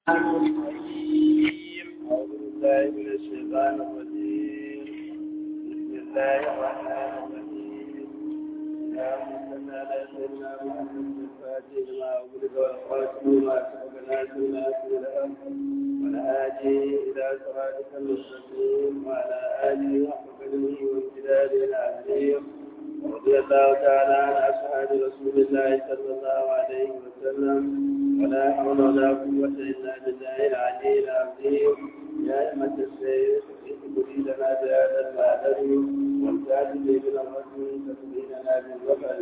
الرحيم أعوذ بالله من الشيطان الرجيم بسم الله الرحمن الرحيم اللهم صل على سيدنا محمد الفاتح لما أغلق والخاتم ما سبق ناصر ناصر الأمر والهادي إلى صراطك المستقيم وعلى آله حق قدره وامتداده العظيم رضي الله تعالى عن أصحاب رسول الله صلى الله عليه وسلم ولا حول ولا قوة إلا بالله العلي العظيم يا أئمة السيد اهدي لنا بهذا المعدل وامتاز به بالرسول تسليمنا بالظفر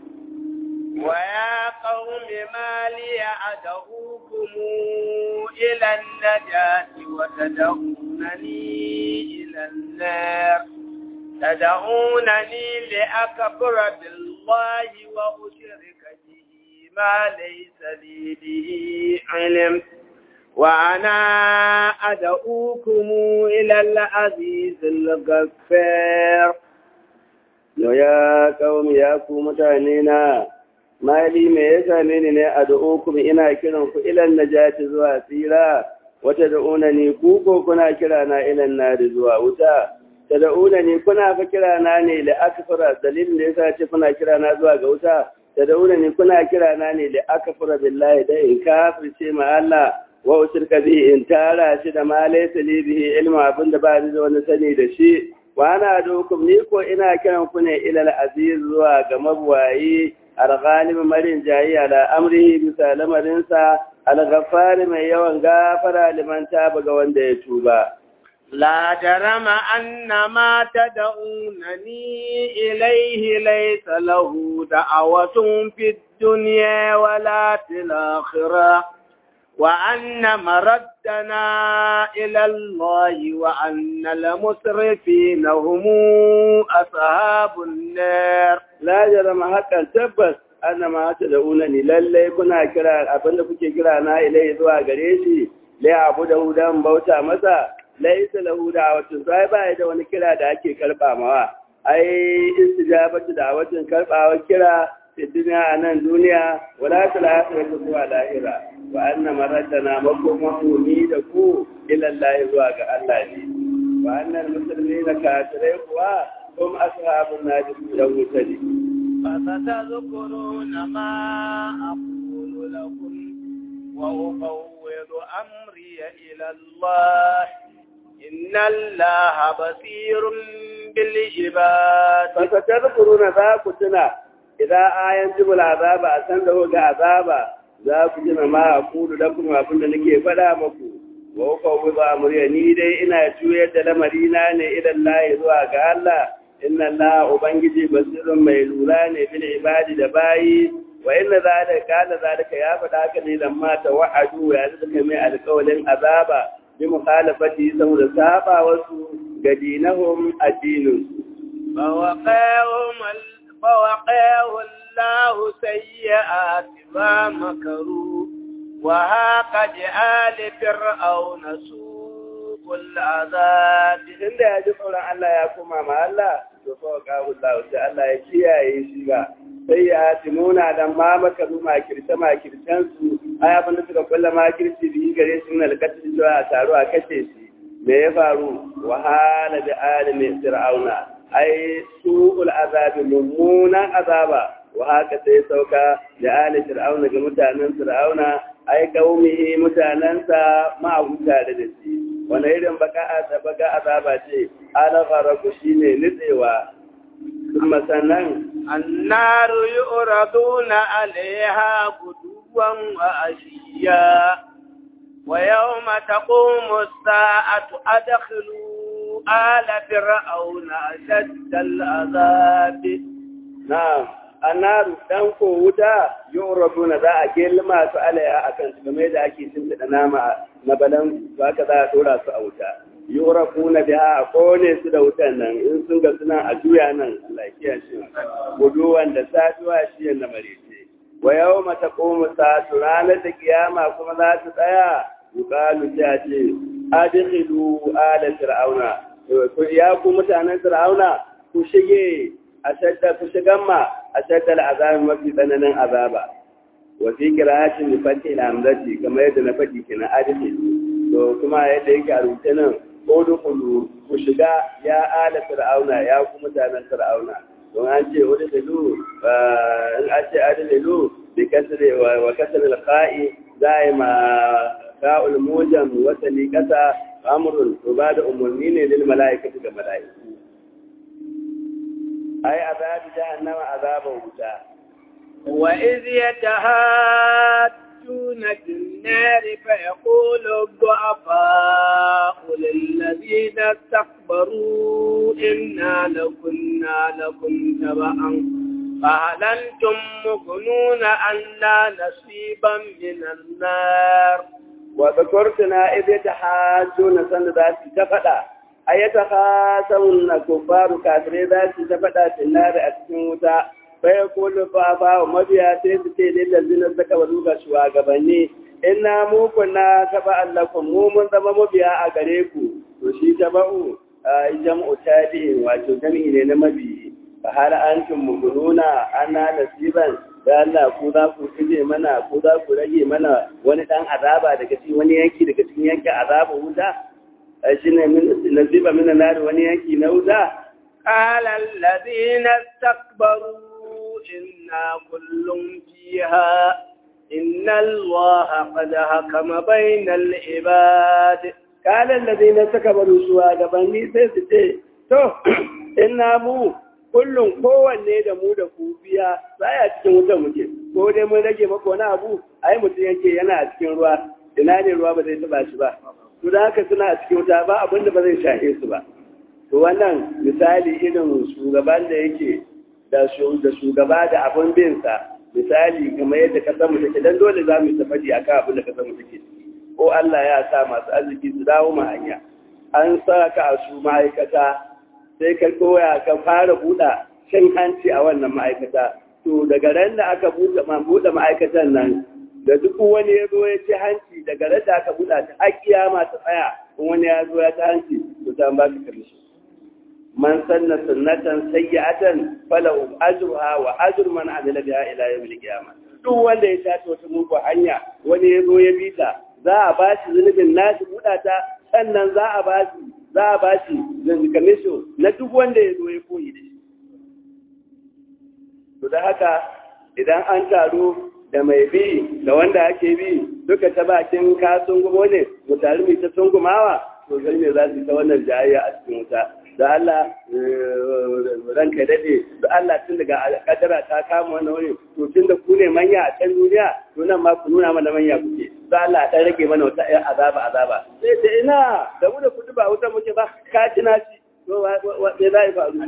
ويا قوم ما لي أدعوكم إلى النجاة وتدعونني إلى النار تدعونني لأكفر بالله وأشرك به ما ليس لي به علم وأنا أدعوكم إلى العزيز الغفار ya kawai ya ku mutane na mali me ya same ni ne a da'ukum ina kiran ku ilan najati zuwa tsira wata da'una ne ku ko kuna kira na ilan nari zuwa wuta ta da'una ne kuna fa kira na ne da akfara dalilin da yasa ce kuna kira na zuwa ga wuta ta da'una ne kuna kira na ne da akfara billahi da in kafirce ma Allah wa ushirka bi in tara shi da ma laysa li bihi ilmu abinda ba ni da wani sani da shi wa ana dokum ni ko ina kiran ku ne ilal aziz zuwa ga mabwayi al-ghalib marin jayi ala amrihi bisa lamarinsa al-ghaffar mai yawan gafara liman taba ga wanda ya tuba لا جرم أن ما تدعونني إليه ليس له دعوة في الدنيا ولا في الآخرة وأن مردنا إلى الله وأن المسرفين هم أصحاب النار لا جرم حقا تبس أن ما تدعونني للي كنا كرا أبن كنت كرا أنا إليه ذوى قريشي ليعبده دم بوتا مسا ليس له دعوة صاحبا إذا wani kira da ake karɓa mawa ai istijabatu da'watin karɓawa kira fi duniya a nan duniya wala ta lahira zuwa lahira wa anna maradana makoman ni da ku ilallahi zuwa ga Allah ne wa annal muslimina kafirai kuwa hum ashabun nadi yan wuta ne فستذكرون ما أقول لكم وأفوض أمري إلى الله إن الله بصير بالعباد فستذكرون ذاك تنا idan ayan jibul azaba a san da ga azaba za ku ji ma a kudu da kuma abin da nake faɗa maku wa uka wuza murya ni dai ina juyar da lamari na ne idan lahi zuwa ga Allah inna Allah ubangiji basirun mai lura ne bil ibadi da bayi wa inna zalika kana zalika ya faɗa haka ne lamma ta wa'adu ya zaka mai alƙawalin azaba bi mukhalafati saboda saba wasu ga dinahum addinin فوقاهم فوقاه الله سيئات ما مكروا وهاق بآل فرعون سوء العذاب inda ya ji tsoron Allah ya koma ma Allah to fa kawo Allah sai Allah ya kiyaye shi ga sai ya timuna dan ma maka ruma kirce ma kircen su ai abin da suka kulla ma kirci bi gare su na alƙatin zuwa a taro a kace shi me ya faru wahala da alimi fir'auna ai su'ul azabi mummunan azaba wa haka sai sauka da ali fir'auna ga mutanen fir'auna ai kaumihi mutanensa ma'abuta da dace wani irin baka baka azaba ce ala faraku shine nitsewa kuma sannan النار يؤردون عليها غدوا وعشيا ويوم تقوم الساعة أدخلوا آل فرعون أشد العذاب na'am annaru dan ko wuta yu'raduna za a gelma su alaiha akan su game da ake cin da nama na balan ba ka za a dora su a wuta yu'rafuna biha a kone su da wutan nan in sun ga suna a juya nan Allah ya kiyaye shi gudu wanda saduwa shi yana marece wa yawma taqumu sa'atu ranar da kiyama kuma za ta tsaya yuqalu ta ce adkhilu ala fir'auna ya ku mutanen fir'auna ku shige ashadda ku shigan ma ashadda al'azabi mafi tsananin azaba wa fi qira'atin bi fathi al-hamzati kamar yadda na faɗi kenan adalci to kuma yadda yake a rubuce nan udkhulu ku shiga ya ala fir'auna ya ku mutanen fir'auna don an ce udkhulu in an ce adkhulu bi kasri wa kasri al-qa'i zai ma ka'ul mujam wa salikata amrun to ba da umarni ne lil mala'ikati ga mala'iku ai azab jahannama azaban wuta wa iz yatahajjuna fin nar fa yaqulu ad-du'afa'u lil ladina istakbaru inna lakunna lakum taba'an فهل أنتم مغنون عنا نصيبا من النار وذكرتنا إذ يتحاجون سند ذات تفدا أي يتخاصمون كفار كافرين ذات تفدا في النار أتموتا فيقول فافا ومبيا سيسكي للذين استكبروا شواغبني inna mu kunna taba'an lakum mu mun zama mabiya a gare ku to shi taba'u jam'u tabi'in wato jami'i ne na mabiyi fa har antum mugununa ana nasiban da Allah ku za ku kije mana ku za ku rage mana wani dan azaba daga cikin wani yanki daga cikin yankin azaba wuta shi ne min nasiba min nar wani yanki na wuta qala alladhina istakbaru inna kullun fiha inna allaha qad hakama bainal ibad qala alladhina istakbaru suwa gabanni sai su ce to inna mu kullum kowanne da mu da ku biya sai a cikin wutar muke ko dai mun rage maka wani abu ai mutum yake yana a cikin ruwa ina ne ruwa ba zai taba shi ba to da haka suna a cikin wuta ba abin da ba zai shahe su ba to wannan misali irin shugaban da yake da shugaba da abin bin sa misali kamar yadda ka san mu take dan dole za mu tafadi akan abin da ka san mu take ko Allah ya sa masu arziki su dawo ma hanya an sa ka a su ma'aikata sai ka koya ka fara buɗa cin hanci a wannan ma'aikata to daga ran da aka buɗe buɗe ma'aikatan nan da duk wani ya zo ya ci hanci daga ran da aka buɗa ta har kiyama ta tsaya in wani ya zo ya ci hanci to ta ba ka karshe man sanna sunnatan sayyi'atan falahu ajruha wa ajru man amila biha ila yawmil qiyamah duk wanda ya tace wata mugu hanya wani ya zo ya bita za a ba shi zunubin nashi buɗa ta sannan za a ba shi za a ba shi kamisho na duk wanda ya zo ya koyi da shi. To da haka idan an taru da mai bi da wanda ake bi duka ta bakin ka sungumo ne mu taru mai ta sungumawa to zai ne za su ta wannan jayayya a cikin wuta. Da Allah ranka daɗe, da Allah tun daga kadara ta kama wannan wani to tun da ku ne manya a can duniya to nan ma ku nuna mana manya kuke. Da Allah ɗan rage mana wata ‘yan azaba azaba. Sai da ina da mu da kudu ba wuta muke ba ka ji na ci to me za yi faru.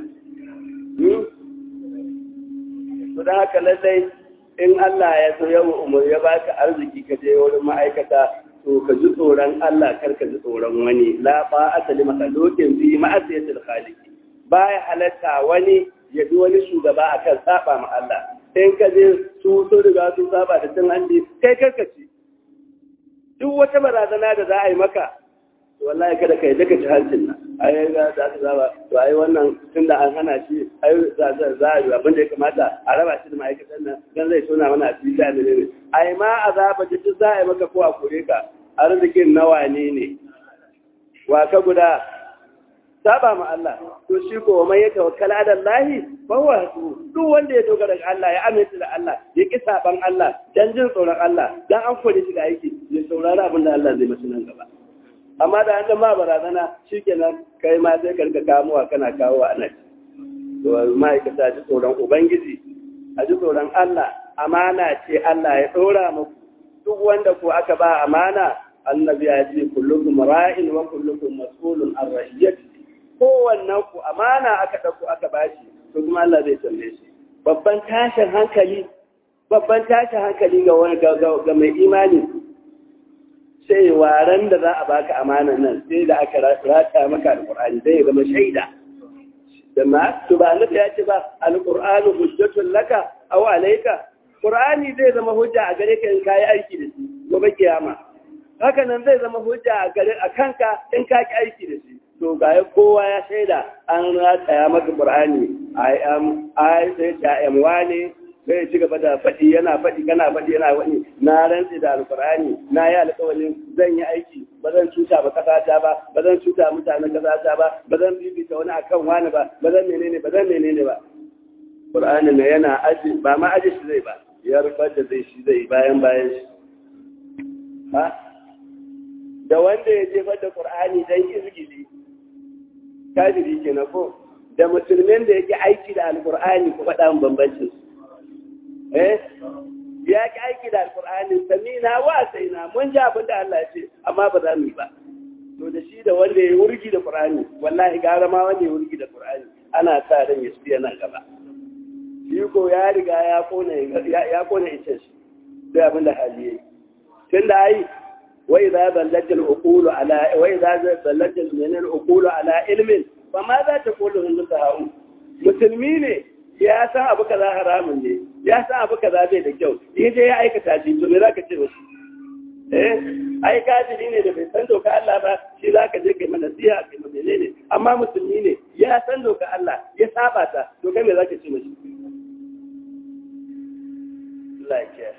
To da haka lallai in Allah ya so yawa umar ya baka arziki ka je wurin ma'aikata to ka ji tsoron Allah kar ka ji tsoron wani la ba asali makalokin fi ma'asiyatul khaliqi baya halatta wani ya bi wani shugaba akan saba ma Allah in ka je su so riga sun saba da cin hanci kai karkaci duk wata barazana da za a yi maka to wallahi kada ka yi daga ci hancin nan ai ga za ta zaba to ai wannan tun da an hana shi ai za za za a yi abin da ya kamata a raba shi da ma'aikatan nan dan zai tona mana a cikin da ne ai ma azaba da duk za a yi maka ko a kore ka arzikin nawa ne ne wa ka guda saba ma Allah to shi ko mai ya tawakkala ala Allah fa huwa duk wanda ya dogara ga Allah ya aminta da Allah ya ki saban Allah dan jin tsoron Allah dan an kore shi da aiki ya saurari abin da Allah zai masa nan gaba amma da an ma barazana shikenan kai ma sai ka rika kamuwa kana kawo a nan to ma'aikata ji tsoron ubangiji a ji tsoron Allah amana ce Allah ya dora muku duk wanda ko aka ba amana annabi ya ce kullukum ra'in wa kullukum mas'ulun an ra'iyati kowannen ku amana aka ɗauko aka bashi to kuma Allah zai tambaye shi babban tashin hankali babban tashin hankali ga wani ga mai imani sai waran da za a baka amanan nan sai da aka rata maka alqur'ani zai zama shaida da ma to ba Allah ya ce ba alqur'anu hujjatun laka aw alayka qur'ani zai zama hujja a gare ka in kai aiki da shi gobe kiyama haka nan zai zama hujja a gare a kanka in ka ki aiki da shi to ga kowa ya shaida an rataya maka Qur'ani I am I say I am wane sai ya ci gaba da faɗi yana faɗi kana faɗi yana faɗi na rantsi da alkur'ani na yi alƙawarin zan yi aiki ba zan cuta ba kasata ba ba zan cuta mutanen kasata ba ba zan bibita wani akan wani ba ba zan menene ba zan menene ba Qur'ani ne yana aji ba ma aji shi zai ba ya rufar da zai shi zai bayan bayan shi ha da wanda ya jefar da Qur'ani dan izgili kafiri kenan ko da musulmin da yake aiki da alkur'ani ku faɗa min bambancin su eh ya ki aiki da alkur'ani samina wa saina mun ji abin da Allah ya ce amma ba za mu yi ba to da shi da wanda ya wurgi da qur'ani wallahi gara ma wanda ya wurgi da qur'ani ana sa ran ya tsaya nan gaba shi ko ya riga ya kona ya kona ita shi sai abin da hali yayi tunda ai wai za ballatul uqulu ala wai za ballatul min al uqulu ala ilmin fa ma za ta kullu hin sahau musulmi ne ya san abu kaza haramun ne ya san abu kaza bai da kyau in je ya aikata shi to me za ka ce wasu eh ai kafiri ne da bai san doka Allah ba shi za ka je kai mana nasiha kai mana menene amma musulmi ne ya san doka Allah ya saba ta to kai me za ka ce mashi Allah ya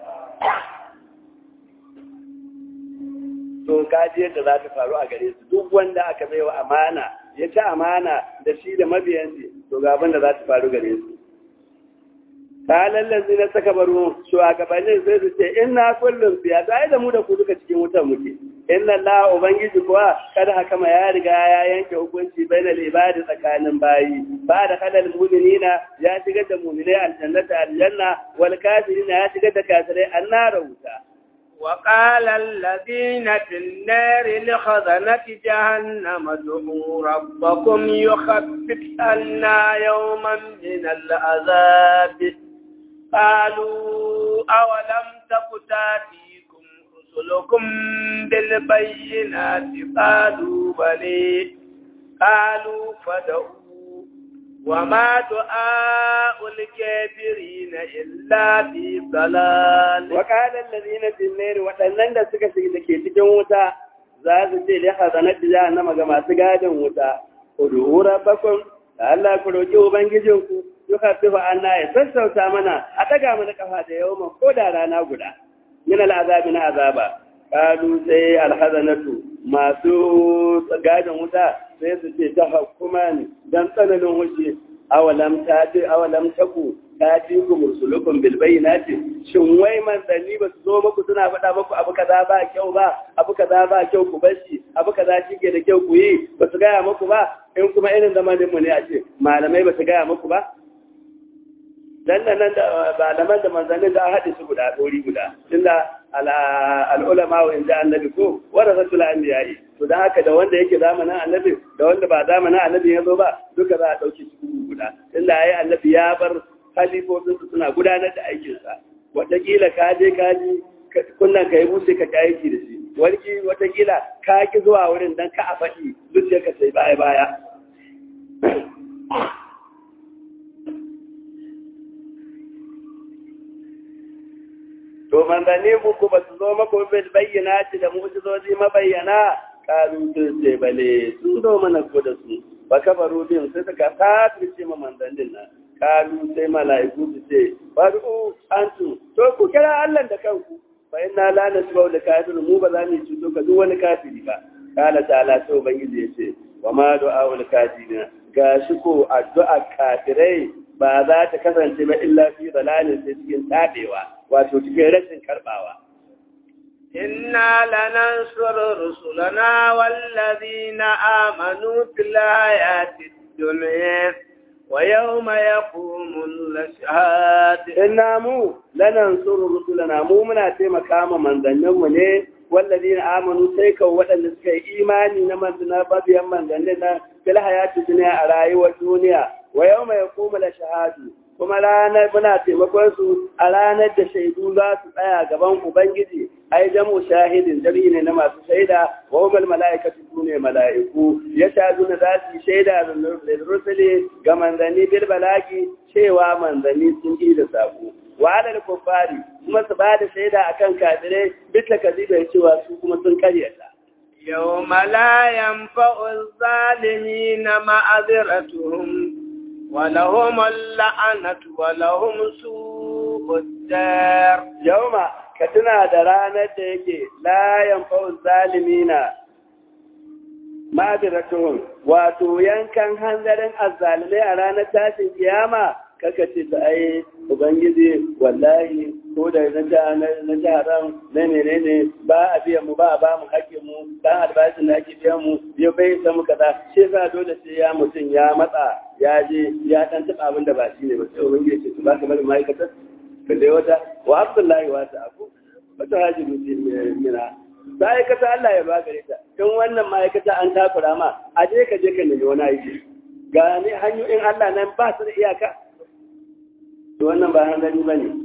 to kaji yadda za ta faru a gare su duk wanda aka baiwa amana ya ci amana da shi da mabiyansu to ga abin da za ta faru gare su kalan lazi na saka baro shugabannin sai su ce inna kullum fiya ta da mu da ku duka cikin wutan muke inna Allah ubangiji kuwa kada haka ya riga ya yanke hukunci bainal ibadi tsakanin bayi ba da kadal mu'minina ya shigar da mu'minai aljannata aljanna wal kafirina ya shigar da kafirai annara wuta وقال الذين في النار لخزنة جهنم ادعوا ربكم يخفف عنا يوما من العذاب قالوا أولم تك تاتيكم رسلكم بالبينات قالوا بلي قالوا فدعوا وما دعاء الكافرين إلا في ضلال وقال الذين في النار waɗannan da suka shiga dake cikin wuta za su ce li hazanat jahannama ga masu gadin wuta ud'u rabbakum da Allah ku roki ubangijinku yukaffifa anna ya sassauta mana a daga mana kafa da yawan ko da rana guda min al'azabi na azaba kalu sai alhazanatu masu gadin wuta sai su ce ta hukuman dan tsananin hushi awalam ta ce awalam taku ta ji ku mursulukum bil bayyinati shin wai manzanni ba su zo muku suna faɗa muku abu kaza ba kyau ba abu kaza ba kyau ku bashi abu kaza shike da kyau ku yi ba su gaya muku ba in kuma irin zamanin mu ne a ce malamai ba su gaya muku ba dan nan da malaman da manzannin da haɗe su guda ɗori guda tunda al'ulama wa inda annabi ko wanda rasul anbiya'i to dan haka da wanda yake zamanin annabi da wanda ba zamanin annabi ya zo ba duka za a ɗauki su guda tunda yayi annabi ya bar halifofin su suna gudanar da aikin sa wataƙila ka je ka ji kunnan ka yi buse ka ki aiki da shi wani wataƙila ka ki zuwa wurin dan ka a faɗi zuciyarka sai baya baya to manzanni muku ba su zo maku bil bayyana ci da mu'jizozi mabayyana kalu sun ce bale sun zo mana ko da su ba kafaru bin sai suka kafirce ma manzannin nan kalu sai mala'iku su ce badu antu to ku kira Allah da kanku fa inna la nasbau da kafirin mu ba za mu cuto ka duk wani kafiri ba kala ta'ala sai ubangiji ya ce wa ma du'aul kafirin gashi ko addu'a kafirai ba za ta kasance ba illa fi dalalin sai cikin tabewa wato cikin rashin karbawa إنا لننصر رسلنا والذين آمنوا في الحياة الدنيا ويوم يقوم الأشهاد إنا مو لننصر رسلنا مو منا تيما كاما من ذنبه ne والذين آمنوا سيكا وأن سكي إيماني نمن ذنبه بيان من ذنبنا في الحياة الدنيا أرأي والدنيا ويوم يقوم الأشهاد kuma ranar muna taimakon su a ranar da shaidu za su tsaya gaban Ubangiji, ai jamu shahidin jari ne na masu shaida, wa umar mala'ikatu su ne mala'iku, ya sha zuna za su yi shaida da rusuli ga manzanni bil balaki cewa manzanni sun yi da sako. Wa alal kuffari kuma su ba da shaida akan kafirai bisa kazibar cewa su kuma sun karyata. يوم لا ينفع الظالمين معذرتهم ولهم اللعنة ولهم سوء الدار yauma ka tuna da ranar da yake layan fa'un zalimina ma'adiratuhun wato yankan hanzarin azzalimai a ranar tashin kiyama kaka ce ta ai ubangiji wallahi ko da na jaran na menene ba a biyan mu ba a ba mu hakkin mu dan albashin da ake biyan mu ya bai samu kaza shi yasa dole sai ya mutum ya matsa ya je ya dan taba abin da ba shi ne ba sai ubangiji ce to ba ka bari ma'aikatar ka dai wata wa abdullahi wa ta abu wata haji mina ma'aikata Allah ya ba gare ta tun wannan ma'aikata an takura ma a je ka je ka nemi wani aiki ga ne hanyoyin Allah nan ba su da iyaka to wannan ba hanzari ba ne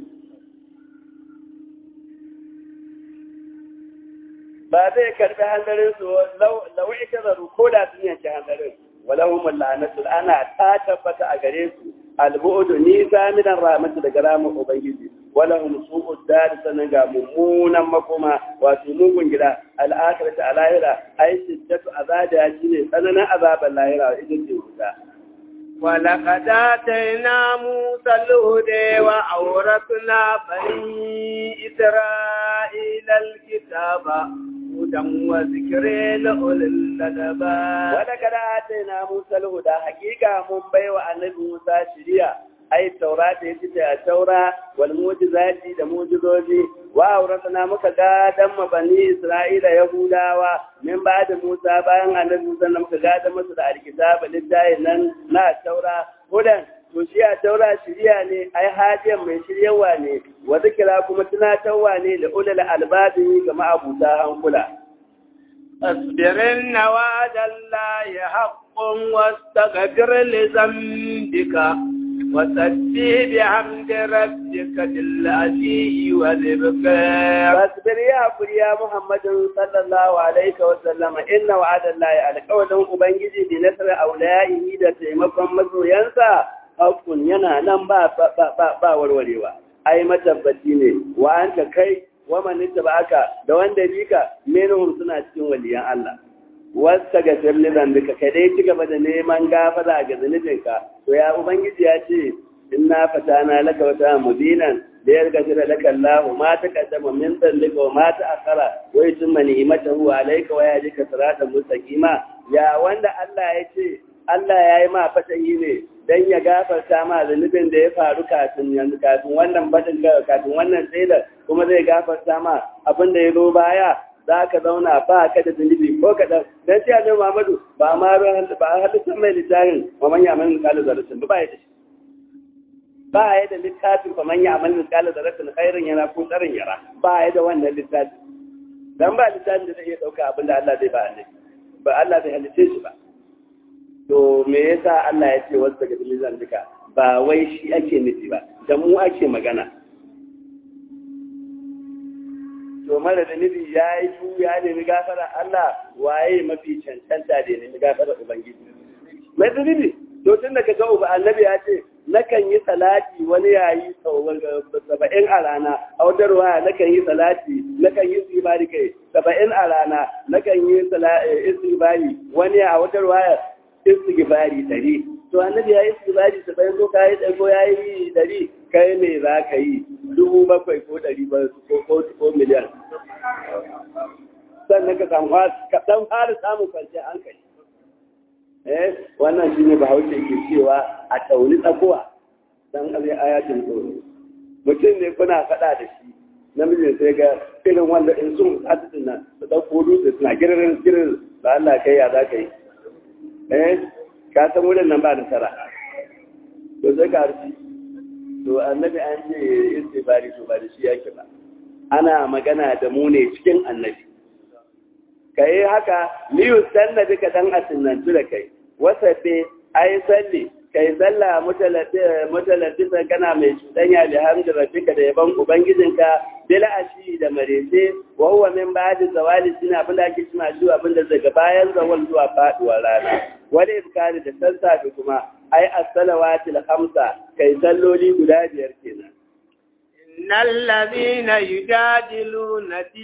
ba zai karbi hanzarin su lau ita zaru ko da sun yanke hanzarin walau la'anatul ana ta tabbata a gare su albu'udu nisa minan rahmatu daga ramin ubangiji walahum su'ud dar sanan ga mummunan makoma wato mugun gida al'akhiratu alahira ai shiddatu azaba shine tsananin azaban lahira ita ce wuta ولقد آتينا موسى الهدى وأورثنا بني إسرائيل الكتاب هدى وذكر لأولي الألباب ولقد آتينا موسى الهدى حقيقة من بيوى النبي موسى شريعة ai taurata ya ce a taura wal mujizati da mujizoji wa auratana muka gadan ma bani isra'ila yahudawa min ba da musa bayan annabi musa da muka gadan masu da alkitaba littayin nan na taura hudan to shi a taura shirya ne ai hajiyar mai shiryawa ne wa zikira kuma tunatarwa ne da ulul albabi ga ma'abuta hankula اصبر إن وعد الله حق واستغفر لذنبك وسبح بحمد ربك بالعشي والإبكار فاصبر يا أبو يا محمد صلى الله عليه وسلم إن وعد الله على قول أبنجي بنصر أولئه da taimakon masoyansa hakkun yana nan ba ba warwarewa ai matabbaci ne wa anta kai wa man aka da wanda bika menhum suna cikin waliyan Allah wasta ga firlidan duka kai dai ci gaba da neman gafara ga zunubinka to ya ubangiji ya ce inna fatana laka wata mudinan da ya riga jira laka Allah ma ta kaddama min dallika wa ma ta akara wa yutimma ni'matahu alayka wa yahdika siratan mustaqima ya wanda Allah ya ce Allah ya yi ma fatahi ne dan ya gafarta ma zunubin da ya faru kafin yanzu kafin wannan batin kafin wannan tsaida kuma zai gafarta ma abin da ya zo baya za ka zauna ba ka da zunubi ko kaɗan don ce annabi Muhammadu ba ma ba a halittar mai littafin wa man ya'mal misqala zarratin ba ya da shi ba ya da littafin fa man ya'mal misqala zarratin khairin yana ko tsarin yara ba ya da wannan littafi dan ba littafin da zai iya dauka abin da Allah zai ba annabi ba Allah zai halice shi ba to me yasa Allah ya ce wasu daga dilizan duka ba wai shi ake nufi ba da mu ake magana to mara da nufi ya yi su ya nemi gafara Allah waye mafi cancanta da nemi gafara Ubangiji. Mai zunubi, to tun da ka ga uba annabi ya ce, nakan yi salati wani yayi saba'in a rana, a wata ruwaya nakan yi salati, nakan yi sibari kai saba'in a rana, nakan yi isibari wani a wata ruwaya isibari dari. To annabi ya yi isibari saba'in ko ka yi ɗago ya yi dari, kai ne za ka yi dubu bakwai ko ɗari ba ko miliyan. Sannan ka samu kaɗan fara samun kwanciyar hankali. Eh, wannan shi ne bahaushe ke cewa a tauni tsakuwa don abin ayatin tsoro. Mutum ne kuna faɗa da shi, namijin sai ga irin wanda in sun hadisin nan su ɗauko dutse suna giririn girin ba Allah kai ya za ka yi. Eh, ka san wurin nan ba nasara. To sai ka harci. to annabi an ce istibari to ba da shi yake ba ana magana da mu ne cikin annabi kai haka liyu sanna duka dan asinnantu da kai wasafe ai salli kai salla mutaladdisa kana mai cudanya da hamdu rabbika da yaban ubangijinka bil ashi da marece wa huwa min ba'di zawali sina abin da ake cima shi abin da daga bayan zawal zuwa faduwar rana wani iskari da sassafe kuma ai as-salawatil khamsa kai salloli guda biyar kenan innal ladina yujadiluna fi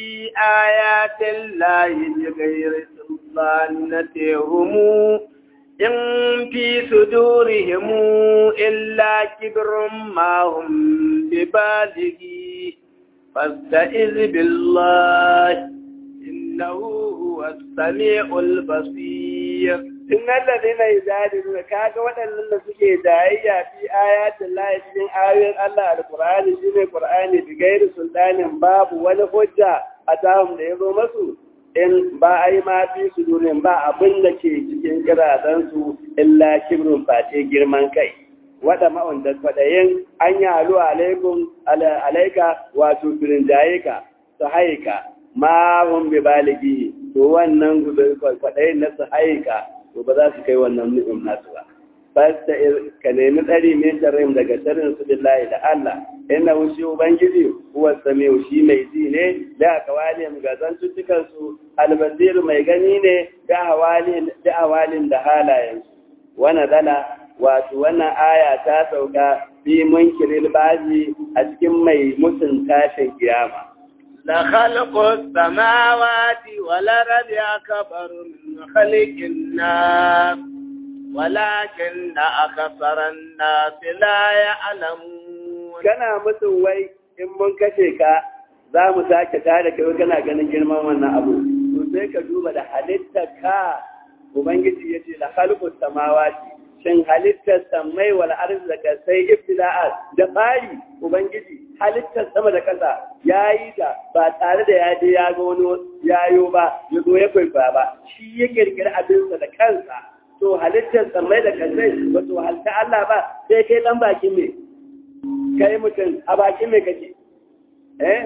ayati llahi bighayri sultanatihum إن في صدورهم إلا كبر ما هم ببالغه فاستئذ بالله إنه هو السميع البصير إن الذين يجادلون كاga waɗannan da suke dayayya fi ayatin lahi cikin ayoyin Allah alqur'ani shine qur'ani bi gairi sultanin babu wani hujja a tahum da yazo masu in ba ai ma fi sudurin ba abin da ke cikin kiradan su illa kibrun face girman kai wada ma'un da kwadayin an yi halu alaikum alaika wato firinjaye ka su haika ma hun bi baligi to wannan kwadayin na su haika to ba za su kai wannan ni'im nasu ba fasta ka nemi tsari min sharrim daga sharrin su billahi da Allah inna shi ubangiji huwa samiu shi mai ji ne da kawalin ga zantuttukan su albasir mai gani ne da hawalin da hawalin da halayen su wana dala wato wannan aya ta sauka fi munkiril bazi a cikin mai mutun tashin kiyama لخلق السماوات والأرض أكبر من خلق الناس ولكن أكثر الناس لا يعلمون kana mutum wai in mun kashe ka za mu sake tare kai kana ganin girman wannan abu to sai ka duba da halittar ka ubangiji yace la khalqus samawati shin halittar samai wal ardi da kasai ibtila'at da fari ubangiji halittar sama da kasa yayi ta ba tare da ya je ya ga wani yayo ba ya zo ya kwaifa ba shi ya kirkiri abinsa da kansa to halittar samai da kasai ba to halta Allah ba sai kai dan bakin me kai mutum a bakin me kake eh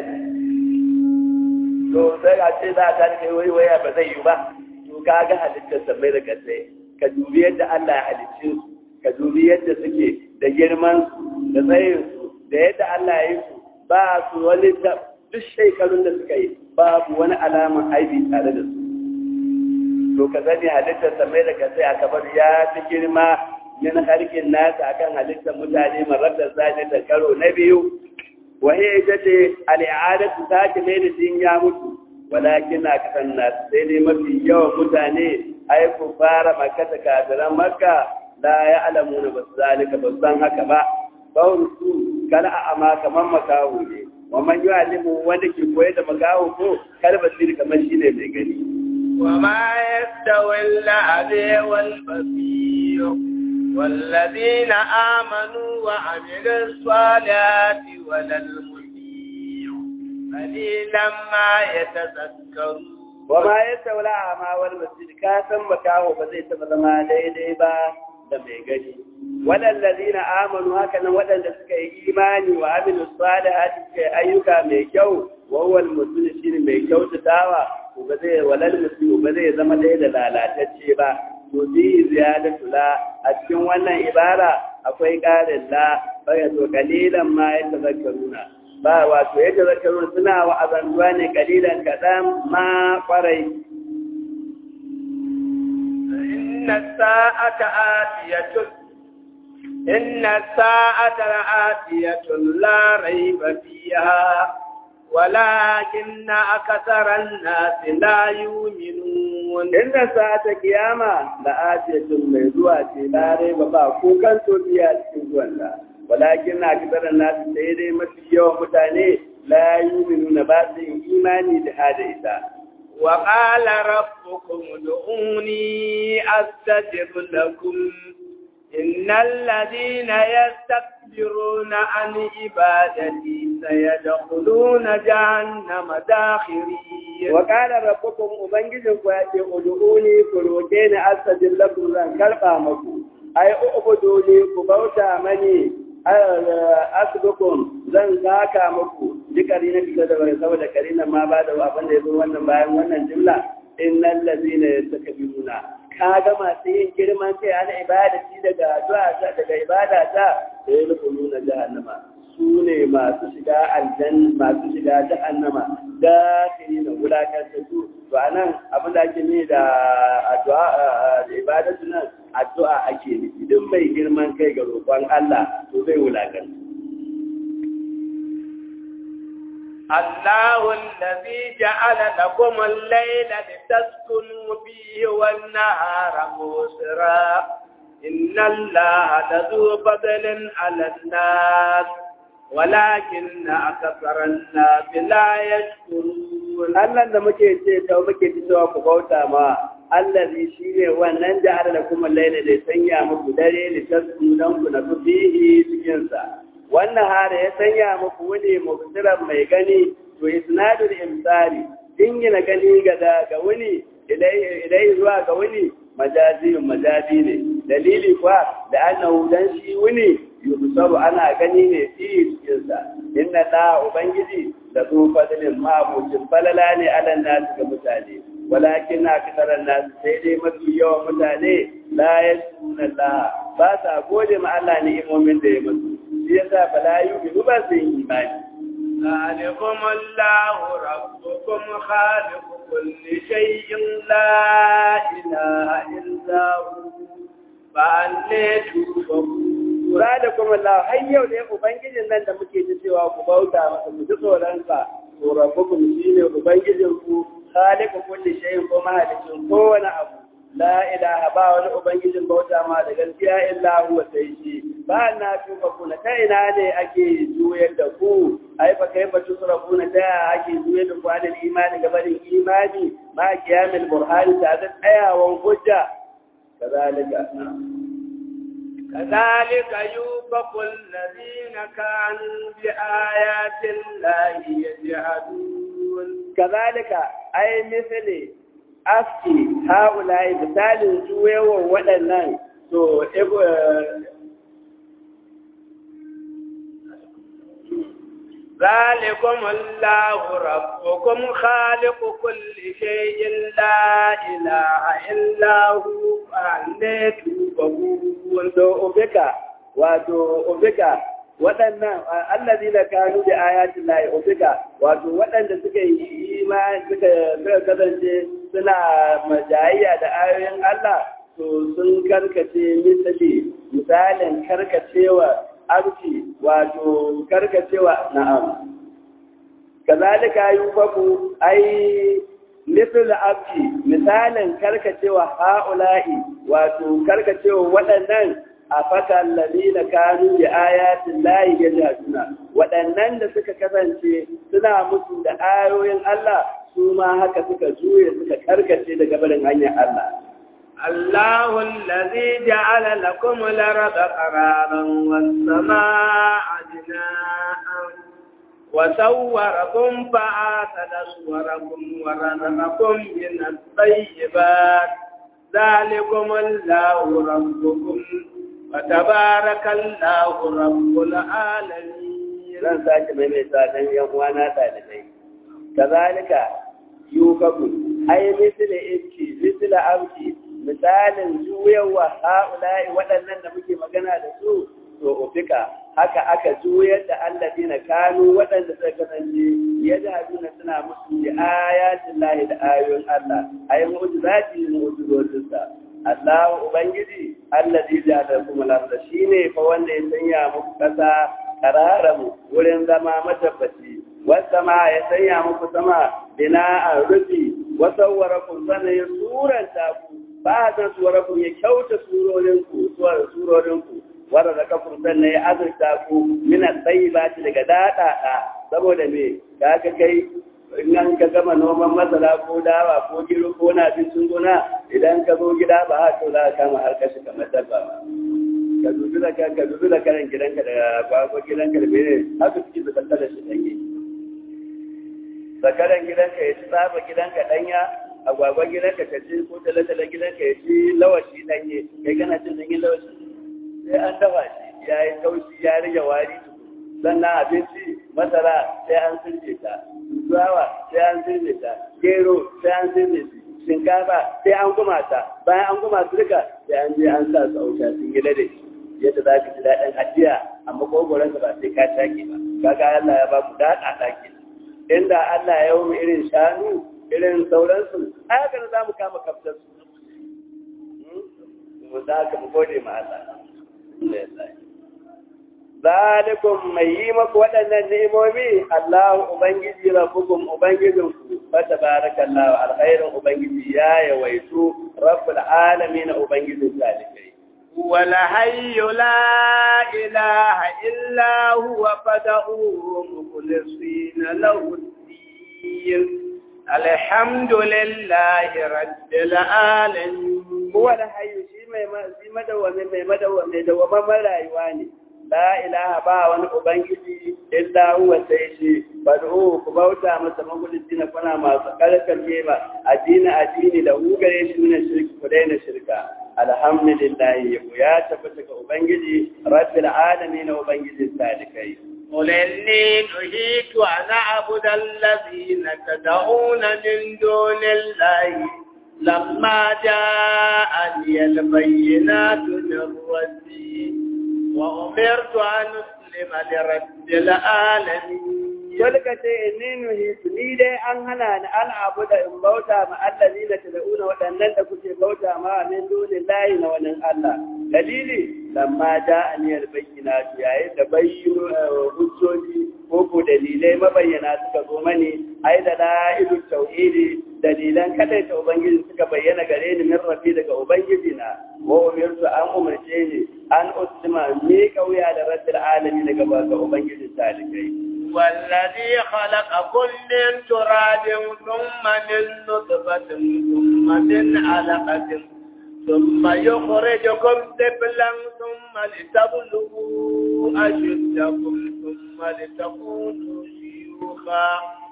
to sai a ce za ta kai wai waya ba zai yi ba to kaga halittar samai da kasai ka dubi yadda Allah ya halicce su ka dubi yadda suke da girman su da tsayin su da yadda Allah ya yi su ba su wani duk shekarun da suka yi babu wani alaman aibi tare da su to ka sani halittar samai da kasai a kabar ya fi girma min harkin nasa akan halittar mutane marar da da karo na biyu wahi ita ce al'adatu ta ki mai da ya mutu walakin na kasan nasu sai dai mafi yawan mutane ai ku fara makka ta kafiran makka la ya alamu na basu zalika ba san haka ba kawai su kala a ama kamar makaho ne wa man yi alimu wanda ke koyar da makaho ko kar basiri kamar shi ne mai gani وما يستوي الأعمى والبصير والذين آمنوا وعملوا الصالحات ولا المسيء قليلا ما يتذكرون وما يستوي الأعمى والبصير كاسم مكاهو بزي تبزما daidai ba da mai gani waɗanda amanu haka nan waɗanda suka yi imani wa amilu salihati suka yi ayyuka mai kyau wa huwa al shine mai kyautatawa ko ba zai walal muslimu ba zai zama ɗaya da lalatacce ba to bi ziyadatu la a cikin wannan ibara akwai ƙarin la baya to kalilan ma ya tazakkaruna ba wato ya tazakkaruna suna wa azantuwa ne kalilan kaɗan ma kwarai إن الساعة آتية إن الساعة آتية لا ريب فيها ولكن أكثر الناس لا يؤمنون إن ساعة قيامة لآتية mai zuwa ce la raiba ba ko kan to biya cikin zuwan walakin akthar an-nas sai dai mafi yawan mutane la yu'minuna ba su imani da hada ita وقال ربكم ادعوني أستجب لكم إن الذين يستكبرون عن عبادتي سيدخلون جهنم داخرين وقال ربكم أبنجزكم يأتي ادعوني كروكين أستجب لكم لن كالقى مكو أي أعبدوني كبوتا مني asibikun zan saka muku jikari na fita da wani saboda karina ma ba da abin da ya zo wannan bayan wannan jimla innal ladina yastakbiruna kaga masu yin girman kai ana ibada ci daga addu'a ta daga ibada ta sai rukununa jahannama su ne masu shiga aljan masu shiga jahannama da kiri na wulakanta su to anan abin da ake ne da addu'a da ibadatu nan addu'a ake nufi duk mai girman kai ga roƙon Allah to zai wulakanta الله الذي جعل لكم الليل لتسكنوا فيه والنهار مبصرا إن الله لذو فضل على الناس ولكن أكثر الناس لا يشكرون Allah da muke ce ta muke ci cewa ku bauta ma allazi shine wannan da da kuma laila da sanya muku dare li tasdunan ku na fihi cikin sa wannan hare ya sanya muku wani mubsiran mai gani to isnadul imsari dingina gani ga da ga wani ilai zuwa ga wani majazi majazi ne dalili kuwa da annahu dan shi wani yusabu ana gani ne fi cikin sa inna da ubangiji da su fadilin mabucin falala ne alan nasu ga mutane walakin na fitarar nasu sai dai mafi yawan mutane la ya suna la ba sa gode ma Allah ne imomin da ya musu shi yasa fala yi ba su yin imani ذلكم الله ربكم خالق كل شيء لا إله إلا هو فأني تؤفكون da kuma Allah har yau ne ubangijin nan da muke ji cewa ku bauta masa ku ji tsoronsa to rabbukum shine ubangijin ku khaliqu kulli shay'in ko mahalicin kowane abu la ilaha ba wani ubangijin bauta ma da gaskiya illa huwa sai shi ba na tuka kuna ta ina ne ake juyar da ku ai fa kai ba tusra kuna ta ake juyar da ku da imani gabanin imani ma kiyamil burhani ta da tsayawan hujja kazalika كذلك يوفق الذين كانوا بآيات الله يجحدون كذلك أي مثل أفتي هؤلاء مثال جوي وودنان to ذلكم الله ربكم خالق كل شيء لا إله إلا هو فأني تؤفكون to ubika wato ubika waɗannan allazi da kanu da ayatin lahi ubika wato waɗanda suka yi imani suka suka kasance suna majayya da ayoyin Allah to sun karkace misali misalin karkacewa abci wato karkacewa na'am kazalika yufaku ai misal abci misalin karkacewa haula'i wato karkacewa waɗannan a fatan lalina kanu da ayatin layi ya jaduna waɗannan da suka kasance suna musu da ayoyin Allah su ma haka suka juye suka karkace daga barin hanyar Allah الله الذي جعل لكم الأرض قرارا والسماء بناء وصوركم فآتل صوركم ورزقكم من الطيبات ذلكم الله ربكم وتبارك الله رب العالمين zan sake maimaita don yan uwana ɗalibai kazalika yukaku ai misli ibki misli abki misalin juyawa ha'ula'i waɗannan da muke magana da su to ufika haka aka juyar da allazina kanu waɗanda suka kasance yadda suna musu bi ayatin lahi da ayoyin Allah ayi mu'jizati mu'jizotinsa Allah ubangiji allazi ja'ala lakum al-ardha shine fa wanda ya sanya muku kasa qararamu wurin zama matabbaci wasa ma ya sanya muku sama bina'an rufi wa sawwarakum sana ya suranta ku ba ta suwarakum ya kyauta surorinku suwar surorinku wanda da kafin sannan ya azurta ku mina tsayi ba ci daga daɗaɗa saboda me da aka kai in an ka gama noman masara ko dawa ko gero ko na abincin gona idan ka zo gida ba haka za ka kama har kashi kamar dabba ba ka dubi da ka dubi da karen gidanka da kwakwa gidanka da mene haka suke su kalla da shi danye zakaran gidanka ya ci tsaba gidanka danya agwagwa gidanka ka ci ko talatala gidanka ya ci lawashi danye kai kana cin danye lawashi sai an dafa shi ya yi taushi ya rage wari sannan abinci masara sai an sirje ta tsawa sai an sirje ta gero sai an sirje shi shinkafa sai an guma ta bayan an guma su duka sai an je an sa su auta sun gida da shi yadda za ka ji daɗin hadiya amma kogoron ba sai ka shaƙe ba kaga Allah ya ba mu daɗa ɗaki inda Allah ya yi irin shanu irin sauransu a haka za mu kama kaftar su mu za ka mu gode ma Allah zalikum mai yi maku waɗannan ni'imomi Allahu ubangiji rabbukum ubangijinku fa tabarakallahu alkhairin ubangiji ya yawaitu rabbul alamin ubangijin zalikai والحي لا إله إلا هو فدعوه مخلصين له الدين الحمد لله رب العالمين هو الحي شي mai madawwami mai madawwami da wamman rayuwa ne la ilaha ba wani ubangiji illa huwa sai shi bad'u ku bauta masa magulici na kuna masu karkace ba addini addini da hu gare shi ne shirki ku daina shirka alhamdulillah ya tabbata ga ubangiji rabbil alamin ubangiji salikai قل إني نهيت أن أعبد الذين تدعون من دون الله لما جاءني البينات من ربي وأمرت أن أسلم لرب العالمين Walka ce inni nuhitu ni dai an hana ni an abu da in bauta ma allazi na tad'una waɗannan da kuke bauta ma min dunin lahi na wani Allah. Dalili lamma da aniyar bayyana yayin da bayyano hujjoji ko ko dalilai mabayyana suka zo mani ai da la'ilu tauhidi dalilan kadai ta ubangiji suka bayyana gare ni min rafi daga ubangiji na wa umirtu an umarce ni an usma mi kauya da rabbil alamin daga ga ubangiji talikai والذي خلقكم من تراب ثم من نطفة ثم من علقة ثم يخرجكم طفلا ثم لتبلغوا أشدكم ثم لتكونوا شيوخا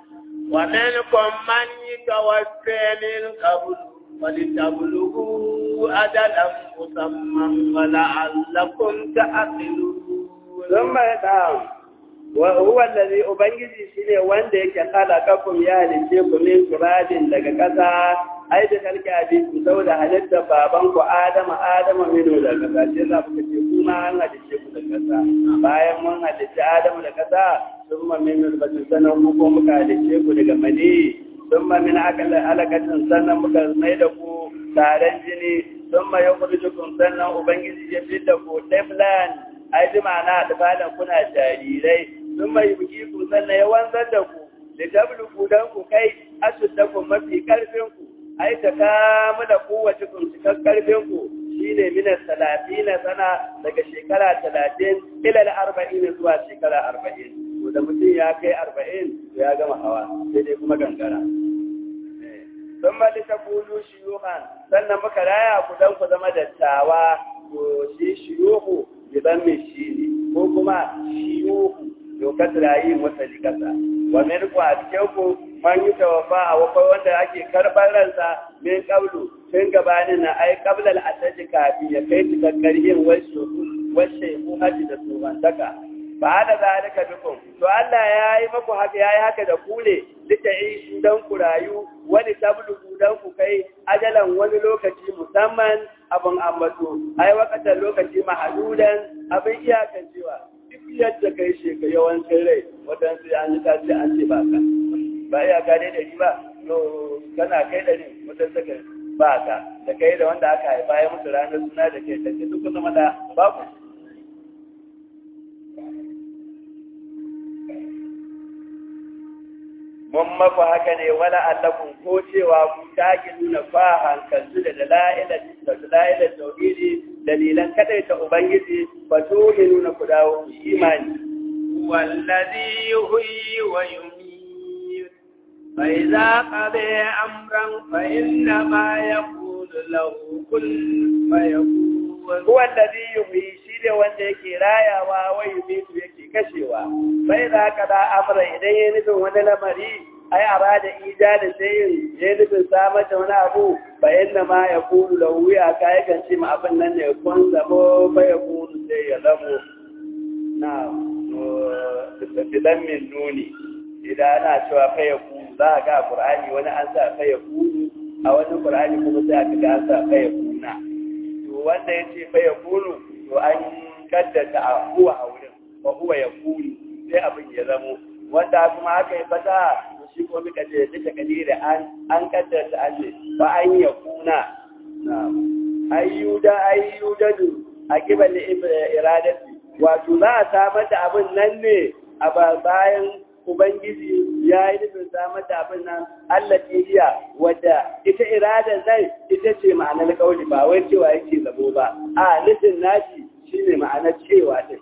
ومنكم من يتوفى من قبل ولتبلغوا أجلا مسمى ولعلكم تعقلون ثم يدعون wa huwa allazi ubangiji shine wanda yake khalaqakum ya halice ku min turabin daga kasa ai da kalki abin saboda halitta baban ku adama adama mino da kasa sai za ku ce kuma an halice ku da kasa bayan mun halice adama da kasa summa min nutfatin sanan ku ko muka halice ku daga mani summa min alaqatin sannan muka mai da ku taron jini summa yukhrijukum sannan ubangiji ya fitta ku tiflan ai bi ma'ana da falan kuna jarirai sun mai buki ku sannan ya wanzar da ku da tabluku dan ku kai asuddakum mafi karfin ku ai ta kamu da kowace kun cikar karfin ku shine min salatina sana daga shekara talatin ila arba'in zuwa shekara arba'in to da mutum ya kai arba'in to ya gama hawa sai dai kuma gangara sun mali ta kulu shiyuhan sannan muka raya ku dan ku zama dattawa to shi shiyuhu gidan mai shi ne ko kuma shiyuhu dokar rayi wata likasa wa min ku a cikin ku man yi tawafa a wakwai wanda ake karɓar ransa min kablu tun gabanin na ai kablal asaji kafi ya kai cikakkar yin washe ku haji da tsohantaka ba da zalika bikum to Allah ya yi maku haka ya yi haka da ku ne lita yi dan ku rayu wani tablugu dan ku kai ajalan wani lokaci musamman abin ambato ai wakatar lokaci mahadudan abin iyakancewa duk yadda kai sheka yawancin rai waɗansu an yi kace an ce ba ka ba iya ka dai dari ba no kana kai dari waɗansu ka ba ka da kai da wanda aka haifa ya mutu ranar suna da kai da duk zama da babu mun maku haka ne wala allakun ko cewa ku take nuna fa hankaltu da dala'ilar da dala'ilar tauhidi dalilan kadai ta ubangiji fa nuna ku dawo ku imani wallazi yuhyi wa yumiit fa idza qada amran fa inna ma yaqulu lahu kun fayakun huwa allazi yuhyi shi ne wanda yake rayawa wa yumiitu yake kashewa sai da kada amra idan ya nufin wani lamari ai arada ijada sayin ya nufin samar da wani abu fa inna ma ya kulu da wuya ka yakan ce ma abin nan ne kun zamo fa ya kulu sai ya zamo na bidan min nuni idan ana cewa fa ya kulu za a ga qur'ani wani an sa fa ya kulu a wani qur'ani kuma sai aka ga an sa fa ya kuna to wanda ya ce fa ya kulu to an kaddata a huwa a wurin wa huwa ya kulu sai abin ya zamo wanda kuma aka yi fata shi ko muka ce duka kadiri an an kaddata an ce ba an ya kuna ayyuda ayyudadu a kibal iradati wato za a samar da abin nan ne a bayan Ubangiji ya yi nufin samar da abin nan Allah iya wadda ita iradar nan ita ce ma'anar kauli ba wai cewa yake zabo ba a nufin nashi shine ma'anar cewa din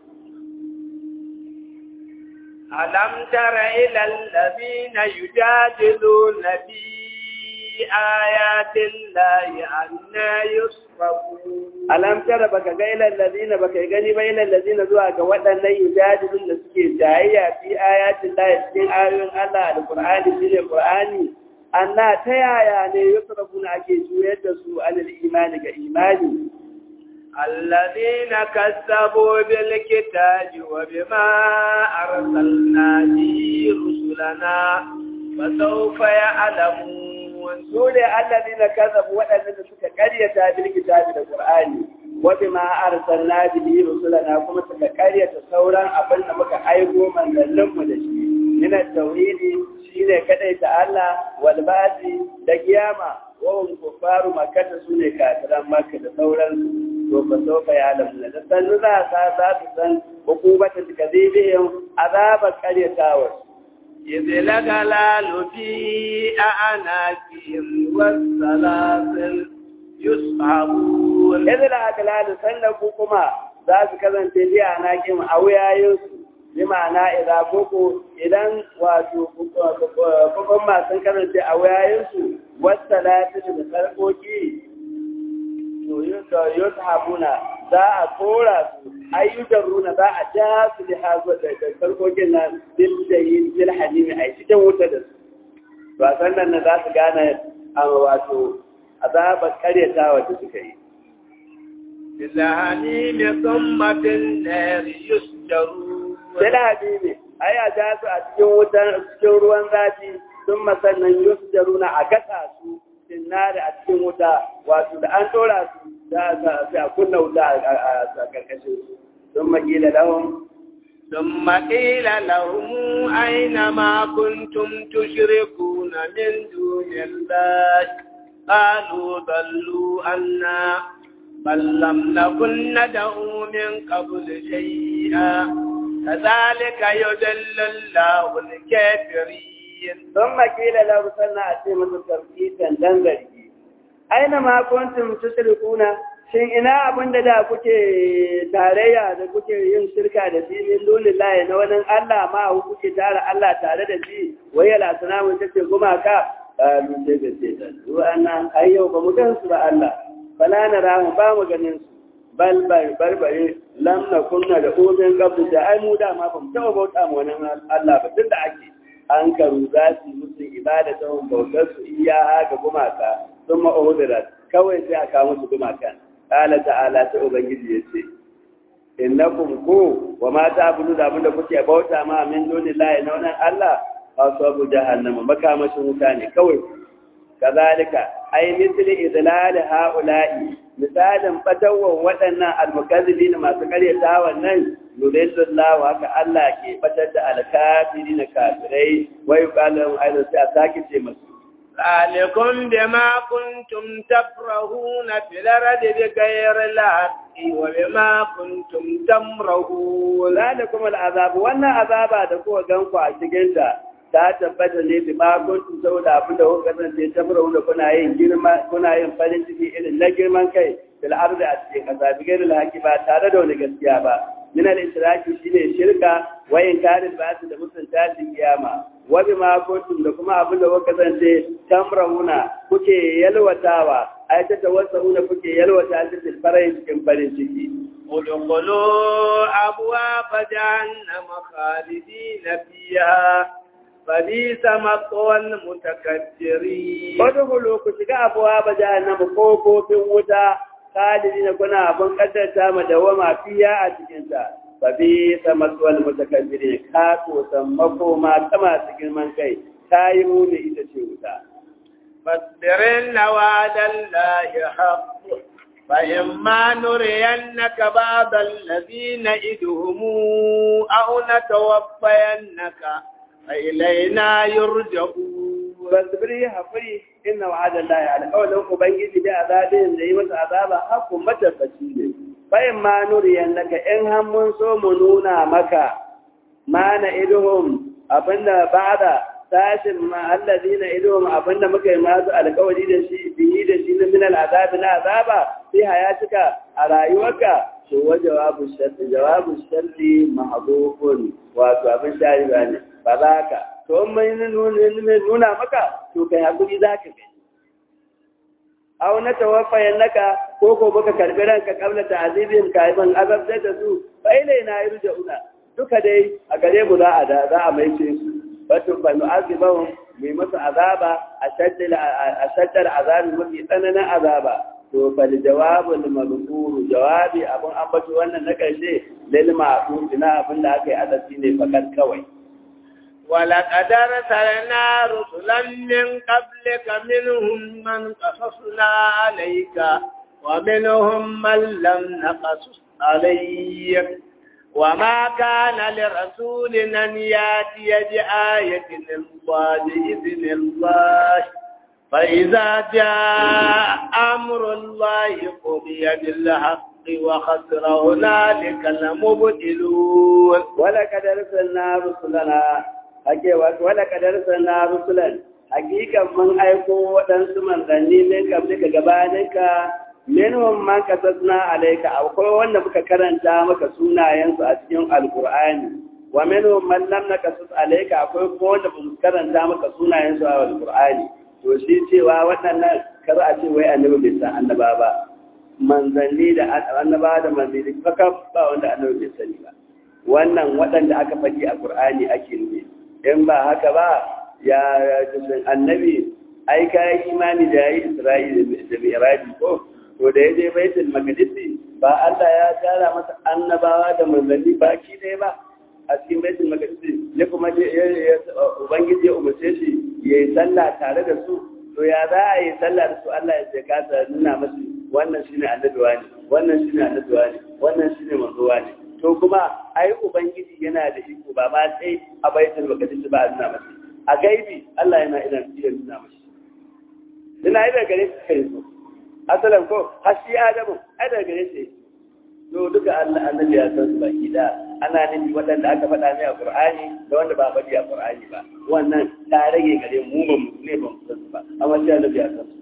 ألم تر إلى الذين يجادلون في آيات الله أنا يصرفون alam tara baka ga ilal ladina baka gani ba ilal ladina zuwa ga waɗannan yujadilun da suke jayayya fi ayatin Allah cikin ayoyin Allah alqur'ani shine qur'ani anna ta yaya ne yusrafuna ake juyar da su alal imani ga imani الذين كذبوا بالكتاب وبما أرسلنا به رسلنا فسوف يعلمون su ne alladina kazabu waɗanda suka karyata bil kitabi da qur'ani wa bima arsalna bihi rusulana kuma suka karyata sauran abin da muka aiko manzannin mu da shi min tauhidi shine kadaita Allah wal basi da kiyama wa hum kuffaru makkah su ne kafiran makka da sauran to fa sofa ya lamna da sanu za sa za su san hukubata tikazibihim azabar karyatawa إذ الأغلال في أعناقهم والسلاسل يصحبون Yanzu da agalalu sannan ku kuma za su kasance ji a nakin a wuyayensu, bi ma'ana idan koko idan wato kukun masu kasance a wuyayensu wasta lafiya da sarkoki to yi habuna za a kora su ayyukan runa za a ja su da hazo da sarkokin nan bil da yin bil hadimi a cikin wuta da su. Ba sannan na za su gane a wato azabar karyatawa da suka yi. بالحميم ثم في النار يسجرون sai da habibi ai a ja su a cikin wutan cikin ruwan zafi sun masannan yusu da runa a gasa su sinnari a cikin wuta wato da an dora su za a kunna wuta a karkashin su sun makila lahun ثم قيل لهم أين ما كنتم تشركون من دون الله قالوا ضلوا عنا بل لم نكن ندعو من قبل شيئا كذلك يضل الله الكافرين sun makila lahun sannan a ce musu tarkitan dan zargi aina ma kuntum tushrikuna shin ina abin da da kuke tarayya da kuke yin shirka da shi min lulillahi na wani Allah ma ku kuke tara Allah tare da shi wai yala sanamu take gumaka kalu sai ga ce ta su annan ayyau ba mu gan su ba Allah fala na ramu ba mu ganin su bal bar barbare lam na kunna da umin qabl da ai mu da ma ba mu taɓa bauta mu wani Allah ba tunda ake an karu za su yi musu ibada ta bautar su iya ga gumaka sun ma'udurat kawai sai a kawo musu gumakan ƙala ta'ala ta ubangiji ya ce innakum ko wa ma ta'budu da abinda kuke bauta ma min dunillahi na wannan Allah asabu jahannama makamashin wuta ne kawai kazalika ai misli idlal haula'i misalin fatawan waɗannan almukazzibin masu karyata wannan yudillullahu haka Allah ke fatar da alkafirin kafirai wa yuqalu aidan sai a sake ce masu ذلكم بما كنتم تفرهون في الأرض بغير الحق وبما كنتم تمرهون zalikum al'azab wannan azaba da kuka ganku a cikin ta ta tabbata ne bi ma kuntum saboda abin da kuka kasance ta fara wanda kuna yin girma kuna yin farin ciki irin na girman kai fil ardi a cikin kasa bi gairil haqi ba tare da wani gaskiya ba min al israki shine shirka wa inkaril ba'th da mutunta da kiyama wa bi ma kuntum da kuma abin da kuka kasance tamrahuna kuke yalwatawa ai ta tawassauna kuke yalwata cikin farin cikin farin ciki ادخلوا أبواب جهنم خالدين فيها فبئس مثوى المتكبرين Wadda ku shiga abuwa ba jahannama ko kofin wuta, kalidi na kuna abin kaddarta ma dawama fiya a cikinta. Ba bi ta matsuwal mutakabbiri ka kosan makoma ta masu girman kai, ta yi muni ita ce wuta. فاصبر إن وعد الله حق فإما نرينك بعض الذين إدهم أو نتوفينك فإلينا يرجعون Fasbiri haƙuri inna wa'ada Allah alƙawalin Ubangiji da azabin da yi masa azaba hakun matabbaci ne. bayan ma nuriyan naka in har mun so mu nuna maka ma na iduhum abinda ba'da sashin ma allazina iduhum abinda muka yi masu alƙawari da shi bihi da shi na minal azabi na azaba sai hayatika a rayuwarka to wa jawabu sharri jawabu sharri mahdhufun wato abin shari ba ne ba za ka to in mai nuna maka to kai hakuri za ka gani aw na tawaffayan naka ko ko baka karbi ranka kabla ta'zibin kaiban azabta da su fa ilaina yurja'una duka dai a gare mu za a da za a mai ce su wato fa nu'azibahum mai masa azaba a shaddar azabi mafi tsananin azaba to fa jawabul mazkuru jawabi abun ambaci wannan na karshe lil ma'qul ina abin da aka yi azabi ne fakat kawai ولقد أرسلنا رسلا من قبلك منهم من قصصنا عليك ومنهم من لم نقصص عليك وما كان لرسول أن يأتي بآية الله بإذن الله فإذا جاء أمر الله قضي بالحق وخسر هنالك المبتلون ولقد أرسلنا رسلنا ake wato wala kadar sana rusulan hakikan mun aiko waɗansu manzanni ne kabli ka gabaninka minhum man kasasna alayka akwai wanda muka karanta maka sunayensu a cikin alqur'ani wa minhum man lam nakasus alayka akwai kuma wanda bamu karanta maka sunayensu a alqur'ani to shi cewa waɗannan kar a ce wai annabi bai san annaba ba manzanni da annaba da manzanni fakaf ba wanda annabi bai sani ba wannan waɗanda aka faɗi a qur'ani ake nufi in ba haka ba ya jisun annabi ai kayan imani da ya yi isra'ila da miraji ko to da ya je baitul maqdisi ba Allah ya tara masa annabawa da manzanni baki ɗaya ba a cikin baitul maqdisi ya kuma ubangiji ya umarce shi ya yi sallah tare da su to ya za a yi sallah da su Allah ya ce kasa nuna masu wannan shine annabi wani wannan shine annabi wani wannan shine manzo wani to kuma ai ubangiji yana da iko ba ma sai a baitul maqdis ba a nuna masa a gaibi Allah yana ina iya nuna masa ina yi daga gare shi kai so asalan ko har shi adamu ai daga gare shi to duka Allah annabi ya san su baki da ana nufi waɗanda aka faɗa ne a Qur'ani da wanda ba faɗi a Qur'ani ba wannan ta rage gare mu ba mu ne ba mu san su ba amma sai annabi ya san su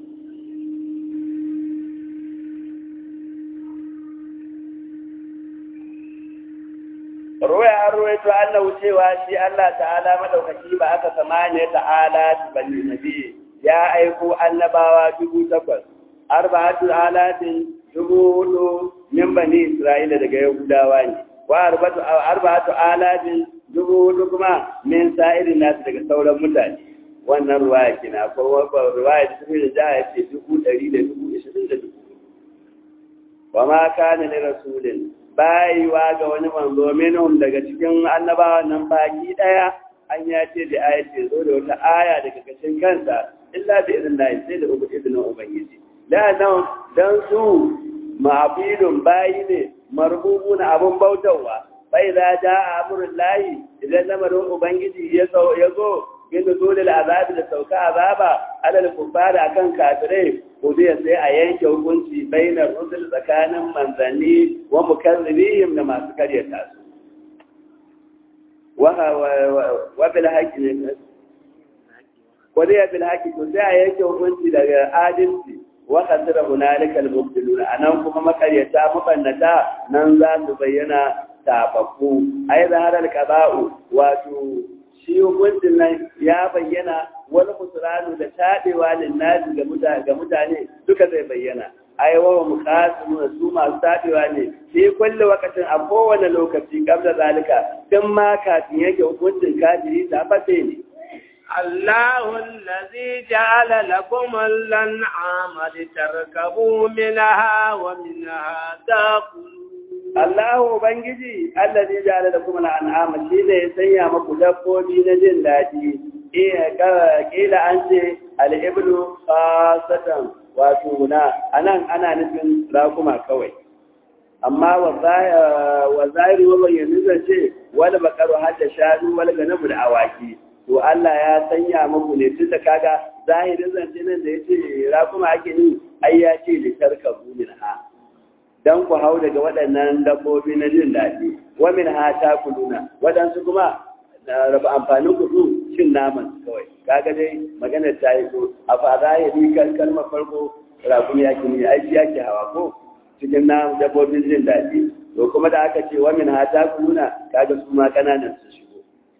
ruwaya an ruwaito annahu cewa shi Allah ta'ala madaukaki ba aka samaniya ta'ala bani nabi ya aiko annabawa dubu takwas arba'atu alatin dubu hudu min bani isra'ila daga yahudawa ne wa arba'atu arba'atu alatin dubu hudu kuma min sa'irin nasu daga sauran mutane wannan ruwaya kina ko ruwaya da tafi da ja ce dubu ɗari da dubu ishirin da dubu wa ma kana li rasulin bayiwa ga wani manzo minhum daga cikin annabawan nan baki daya an ya ce da aya ce zo da wata aya daga kashin kansa illa bi idin Allah sai da ubu idin ubangiji da nan dan su ma'abidun bayi ne marbubun abun bautawa bai za ja amrul lahi idan lamarin ubangiji ya zo ya zo bin dole azabi da sauka azaba alal kuffari akan kafirai ko zai sai a yanke hukunci bainar rusul tsakanin manzanni wa mukazzibihim da masu karyata su wa wa bil haqqi ne ko dai bil haqqi to sai a yanke hukunci daga adalci wa khasira hunalika al mubtilun anan kuma makaryata mabannata nan za su bayyana tababbu ai zaharar qada'u wato shi hukuncin nan ya bayyana wani kusuranu da taɗewa linnasi ga mutane duka zai bayyana ai wa muqasimu su masu taɗewa ne sai kullu wakatin a kowane lokaci kabla zalika tun ma kafin yake hukuncin kafiri ta fate ne الله الذي جعل لكم الأنعام لتركبوا منها ومنها تأكلون Allahu Ubangiji, Allah zai jara da kuma al'ama shi ne ya sanya maku dabbobi na jin daɗi, ƙila an ce al'iblu fasatan wato guna, a nan ana nufin rakuma kawai. Amma wa zahiri wa bayyanu zance wani bakaru har da shanu wani ganabu da awaki. To Allah ya sanya maku ne tun da kaga zahirin zance nan da ya ce rakuma ake ni, ai ya ce litar kabu min ha. dan ku hau daga waɗannan dabbobi na jin daɗi wa min ha takuluna waɗansu kuma na raba amfanin kudu cin naman kawai kaga dai maganar ta yi ko a fara ya bi kalmar farko rakun ya kini ai shi yake hawa ko cikin na dabbobin jin daɗi to kuma da aka ce wa min ha takuluna kaga su ma kananan su shigo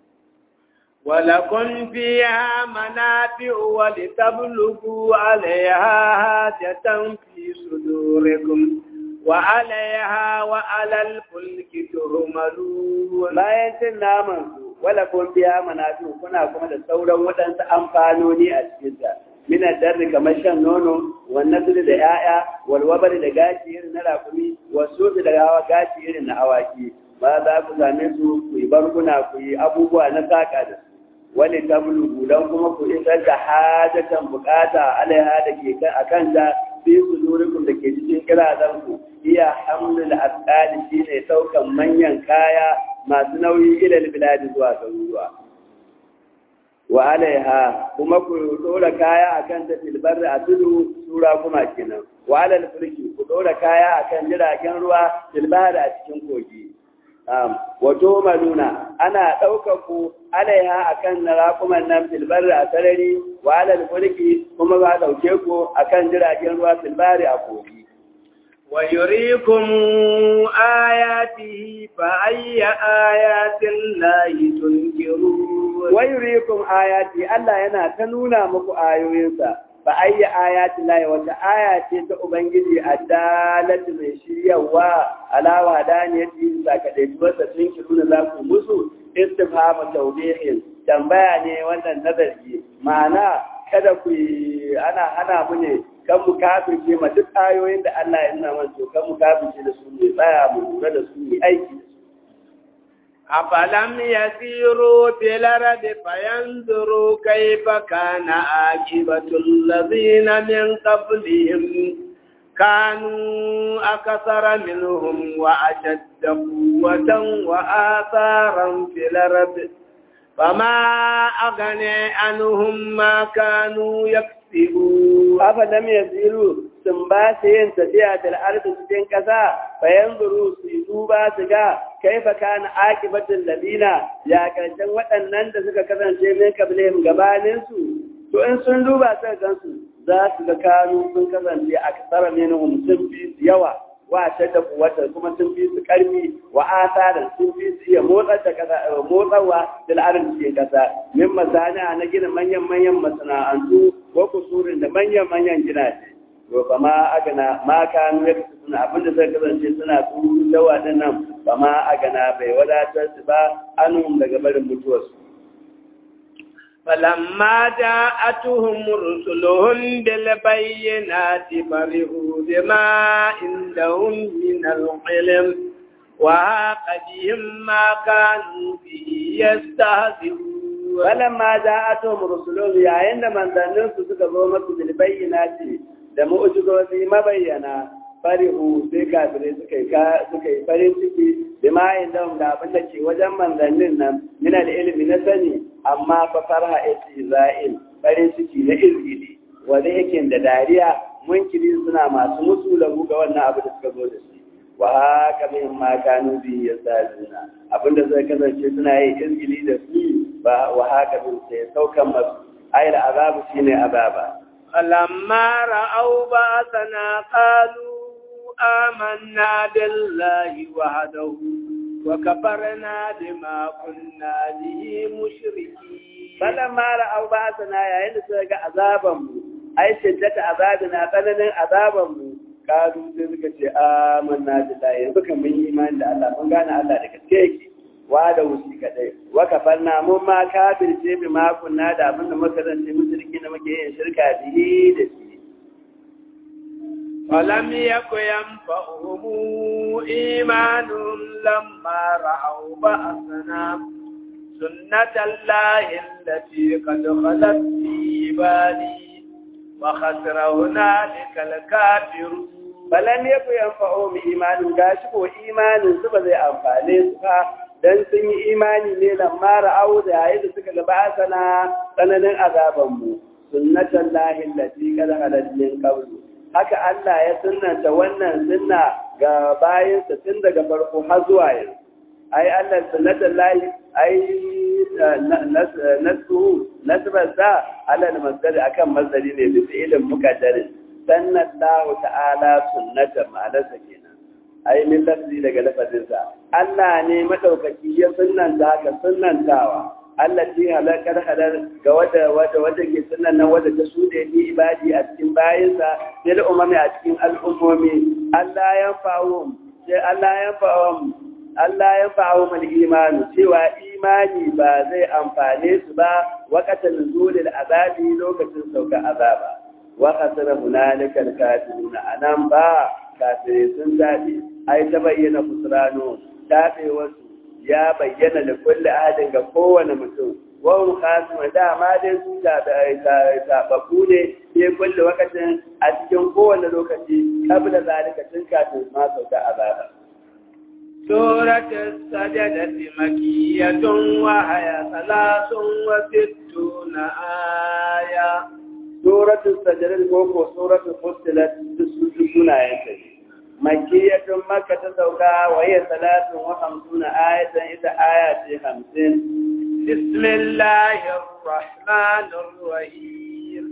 ولكم فيها منافع ولتبلغوا عليها حاجة في صدوركم وعليها وعلى الفلك تهملون bayan cin naman su wala kun biya manafi kuna kuma da sauran waɗansu amfanoni a cikin ta mina darri kamar shan nono wannan da da yaya walwabar da gashi irin na rakumi wasu da hawa gashi irin na awaki ba za ku same su ku yi barguna ku yi abubuwa na saka da su wani tablugu don kuma ku isar da hajatan bukata alaiha da ke a kanta fi sudurikum da ke cikin kirazan ku iya hamlul asqali shine saukan manyan kaya masu nauyi ilal biladi zuwa garuruwa wa alaiha kuma ku dora kaya akan ta filbar a tudu sura kuma kenan wa alal fulki ku dora kaya akan jiragen ruwa filbar a cikin kogi wato maluna ana ɗaukar ku alaiha akan raƙuman nan filbar a sarari wa alal fulki kuma ba ɗauke ku akan jiragen ruwa filbari a kogi ويريكم آياته فأي آيات الله تنكرون ويريكم آياتي الله yana ta nuna muku ayoyinsa fa ayya ayati lahi wata aya ce ta ubangiji addalatu mai shiryawa ala wadaniyati sakadaituwarsa tun kiruna za ku musu istifhamu tawbihin tambaya ne wannan nazari ma'ana kada ku ana hana mu ne kan mu kafirce ma duk ayoyin da Allah ya nuna mana to kan mu kafirce da su ne tsaya mu lura da su ne aiki da su أفلم يسيروا في الأرض فينظروا كيف كان عاقبة الذين من قبلهم كانوا أكثر منهم وأشد قوة وآثارا في الأرض فما أغني عنهم ما كانوا يكسبون أفلم يسيروا sun ba su yin tafiya da al'arfi cikin ƙasa bayan zuru su yi duba su ga kai fa kana akibatin labina ya karshen waɗannan da suka kasance min kabilehim gabanin su to in sun duba su gan su za su ga kanu sun kasance a kasara minhum sun fi su yawa wa shadda kuwata kuma sun fi su karfi wa asaran sun fi su iya motsar da kasa motsarwa da al'arin cikin kasa min masana na gina manyan manyan masana'antu ko kusurin da manyan manyan gidaje to ba ma agana ma kanu ya suna abinda zai kasance suna turu dawa din nan ba ma agana bai wadatar su ba anum daga barin mutuwarsu فلما جاءتهم رسلهم بالبينات فرحوا بما عندهم من العلم وهاق بهم ما كانوا به يستهزئون فلما جاءتهم رسلهم يا إن من ذنبوا سكبوا بالبينات da mu'ujizozi mabayyana farihu sai kafirai suka yi suka yi farin ciki da ma'ayin da da abin da ke wajen manzannin nan min ilimi na sani amma fa farha istiza'il farin ciki na izgili wanda yake da dariya munkiri suna masu musu lagu ga wannan abu da suka zo da shi wa haka min ma kanu bi yasazuna abinda zai kasance suna yin izgili da su ba wa haka min sai saukan masu ayar azabu shine azaba فلما رأوا بأسنا قالوا آمنا بالله وحده وكفرنا بما كنا به مشركين فلما رأوا بأسنا يا إن سيغا عذابهم أي شدة عذابنا tsananin azabanmu kalu sai suka ce amanna billahi yanzu kan mun yi imani da Allah mun gane Allah da gaske yake wa da wuci kadai wa kafarna mun ma kafirce bi ma kunna da abin da muka zance mushriki da muke yin shirka bihi da shi ولم يك ينفعهم إيمانهم لما رأوا بأسنا سنة الله التي قد خلت في عبادي وخسر هنالك الكافرون balan ya fi yanfa'o mu imanin gashi ko imanin su ba zai amfane su ba dan sun yi imani ne lamma ra'au da yayin da suka ga ba'asana tsananin azaban mu sunnatan lahi allati qad halat min qablu haka Allah ya sunnanta wannan sunna ga bayansa tun daga farko har zuwa yanzu ai Allah sunnatan lahi ai nasu nasbar sa alal masdari akan masdari ne da fi'ilin muqaddarin sannallahu ta'ala sunnatan ma'anarsa kenan ai min lafzi daga lafazinsa Allah ne madaukaki ya sunnanta haka sunnantawa Allah ce halakar halar ga wada wada wada ke sunan nan wada ta sude ni ibadi a cikin bayinsa sai da umami a cikin al'ummomi Allah ya fa'u sai Allah ya fa'u Allah ya fa'u mal imani cewa imani ba zai amfane su ba waqatan nuzulil azabi lokacin sauka azaba wa khasara hunalika al-kafiruna anan ba kafirai sun zabi ai ta bayyana kusrano tabewarsu ya bayyana da kulle adin ga kowane mutum wahun kasima dama dai su taɓaɓɓu ne ke kulle wakacin a cikin kowane lokaci kabla zalika tun kafin ma sauka azaba. سورة السجدة مكية وهي ثلاث وستون آية سورة السجدة كوكو سورة فصلت سنة ينتهي مكية مكة تسوكا وهي ثلاث وخمسون آية إذا آية خمسين بسم الله الرحمن الرحيم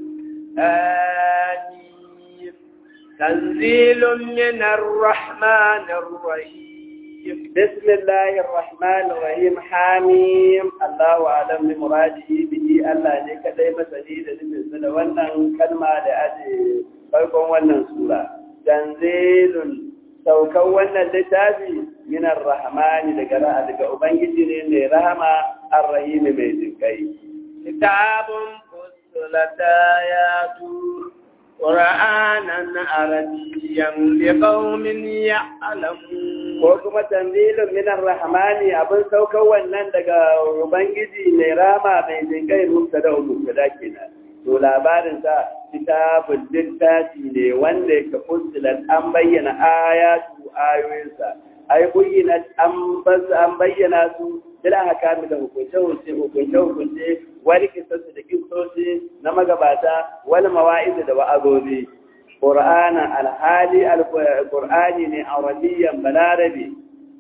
آمين تنزيل من الرحمن الرحيم بسم الله الرحمن الرحيم حاميم الله أعلم بمراده به الله نيك دايما سديد لمن wannan kalma da aje farkon wannan sura tanzilun saukan wannan littafi minar rahmani daga daga ubangiji ne mai rahama arrahim mai jinkai kitabun fussilat ayatu qur'anan arabiyyan liqaumin ya'lamun ko kuma tanzilun minar rahmani abin saukan wannan daga ubangiji mai rahama mai jinkai mubtada mubtada kenan to labarin sa kitabun littafi ne wanda ya fusilat an bayyana ayatu ayoyinsa ai bayyana an an bayyana su bila hakami da hukunce hukunce hukunce hukunce wani kisansu da kisoshi na magabata wani mawa'izu da wa'azozi qur'ana alhali alqur'ani ne arabiyyan balarabi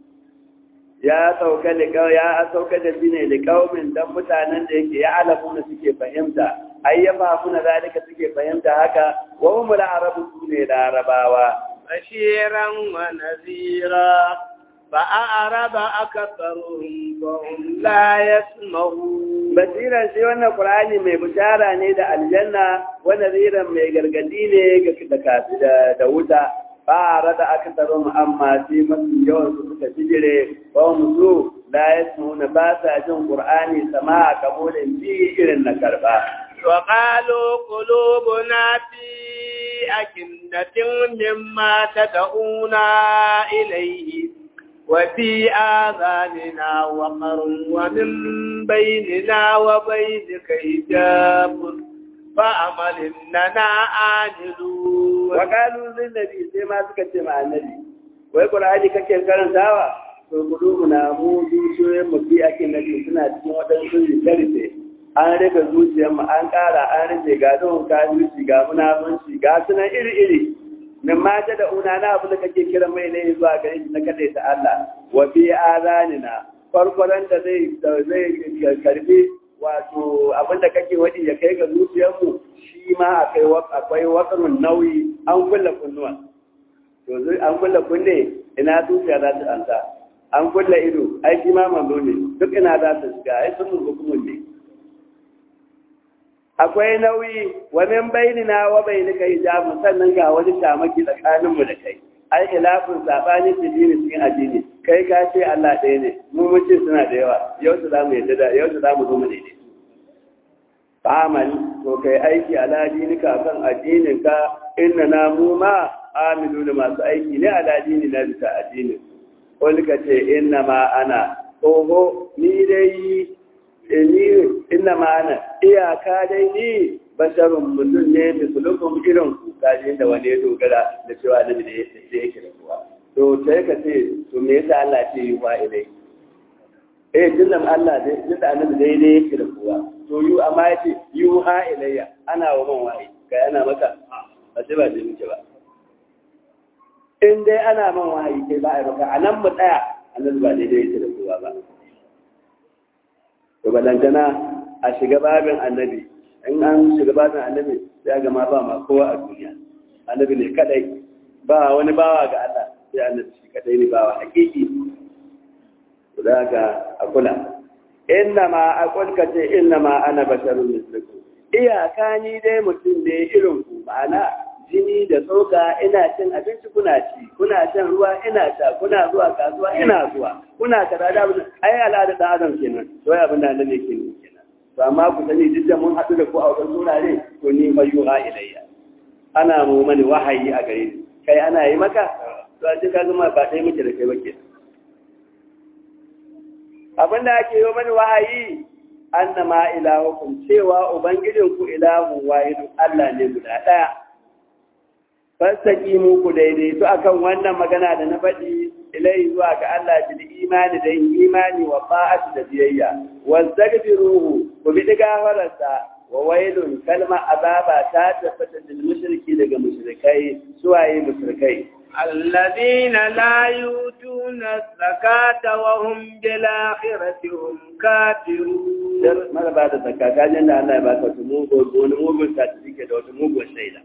ya sauka da ya sauka da shi ne da kaumin dan mutanen da yake ya alamu da suke fahimta ayyama kuna zalika suke fahimta haka wa hum al-arabu sune larabawa bashiran wa nazira fa a'raba aktharuhum wa hum la yasma'un basiran shi wannan qur'ani mai bishara ne da aljanna wa naziran mai gargadi ne ga da da wuta fara da aka taro mu amma sai masu yawan su suka bijire ba mu so la yasmuna ba sa jin qur'ani sama kabulin ji irin na karba wa qalu qulubuna fi akinnatin mimma tad'una ilayhi wa fi adhanina wa qarun wa min bainina wa bainika hijabun fa'amal innana amilu wa qalu lin nabi sai ma suka ce ma annabi wai qur'ani kake karantawa to gudu na mu zuciyoyin mu bi ake nabi suna cikin wadansu rikarfe an rika zuciyar mu an ƙara an rike ga don kafirci ga munafunci ga sunan iri iri min mata da una na abu da kake kira mai ne zuwa gare shi na kadai ta Allah wa fi azanina farkon da zai zai karbi wato abinda kake wadi ya kai ga zuciyarmu shi ma akwai akwai wakarun nauyi an kulla kunnuwa to an kulla kunne ina zuciya za ta anta an kulla ido ai shi ma mambo ne duk ina za ta shiga ai sun hukumun ne akwai nauyi wa min bainina wa bainika hijabun sannan ga wani shamaki tsakanin mu da kai ai ilafin sabani dini cikin addini kai ka ce Allah ɗaya ne mu mun ce suna da yawa yau su zamu yadda da yau su zamu zo mu daidai amal to kai aiki ala dinika kan addinin ka inna na mu ma amilu da masu aiki ne ala dini na bisa addinin wani ka ce inna ma ana oho ni dai ni inna ma ana iyaka dai ni basharun mutum ne misalukun irin ku kaji da wani ya dogara da cewa da da yake da kuwa to sai ka ce to me yasa Allah ce yi wa ilai eh dinnan Allah dai dinda annabi daidai yake da kowa to yu amma yace yu ha ilayya ana wa man wa'i kai ana maka ba sai ba dai muke ba in dai ana man wahayi kai ba a baka a nan mu tsaya annabi ba daidai yake da kowa ba to balantana a shiga babin annabi in an shiga babin annabi sai ga ma ba ma kowa a duniya annabi ne kadai ba wani bawa ga Allah sai annabi shi kadai ne bawa hakiki to da ga a kula inna ma aqul ka ce inna ma ana basharun mislukum iyaka ni dai mutum ne irin ku ma'ana jini da tsoka ina cin abinci kuna ci kuna shan ruwa ina sha kuna zuwa kasuwa ina zuwa kuna kaza da abin ai al'ada da adam kenan to ya abin da annabi ke ne kenan to amma ku sani duk da mun haɗu da ku a wajen surare to ni mayyuha ilayya ana mu mani wahayi a gare ni kai ana yi maka to a cikin zama ba ɗaya muke da kai ba kenan abin da ake yi mani wahayi annama ilahukum cewa ubangijinku ilahun wahidun Allah ne guda ɗaya fassaki muku daidaito akan wannan magana da na faɗi ilai zuwa ga Allah bil imani da yin imani wa fa'atu da biyayya wa zaghfiruhu ku bi gafararsa wa wailun kalma azaba ta tabbata lil mushriki daga mushrikai suwaye mushrikai الذين لا يؤتون الزكاة وهم بالآخرة هم كافرون mara ba da zakka kajin da Allah ya baka wata mugun wani mugun certificate da wata mugun shaida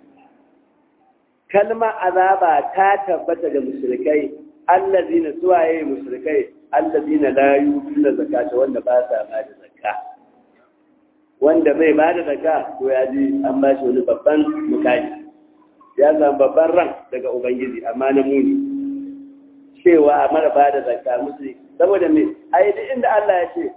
kalma azaba ta tabbata ga mushrikai allazina suwaye mushrikai allazina la yutuna zakata wanda ba sa ba da zakka wanda bai ba da zakka to ya ji an ba shi wani babban mukami ya zama babban ran daga ubangiji amma na muni cewa a mara ba da zakka musu saboda me ai duk inda Allah ya ce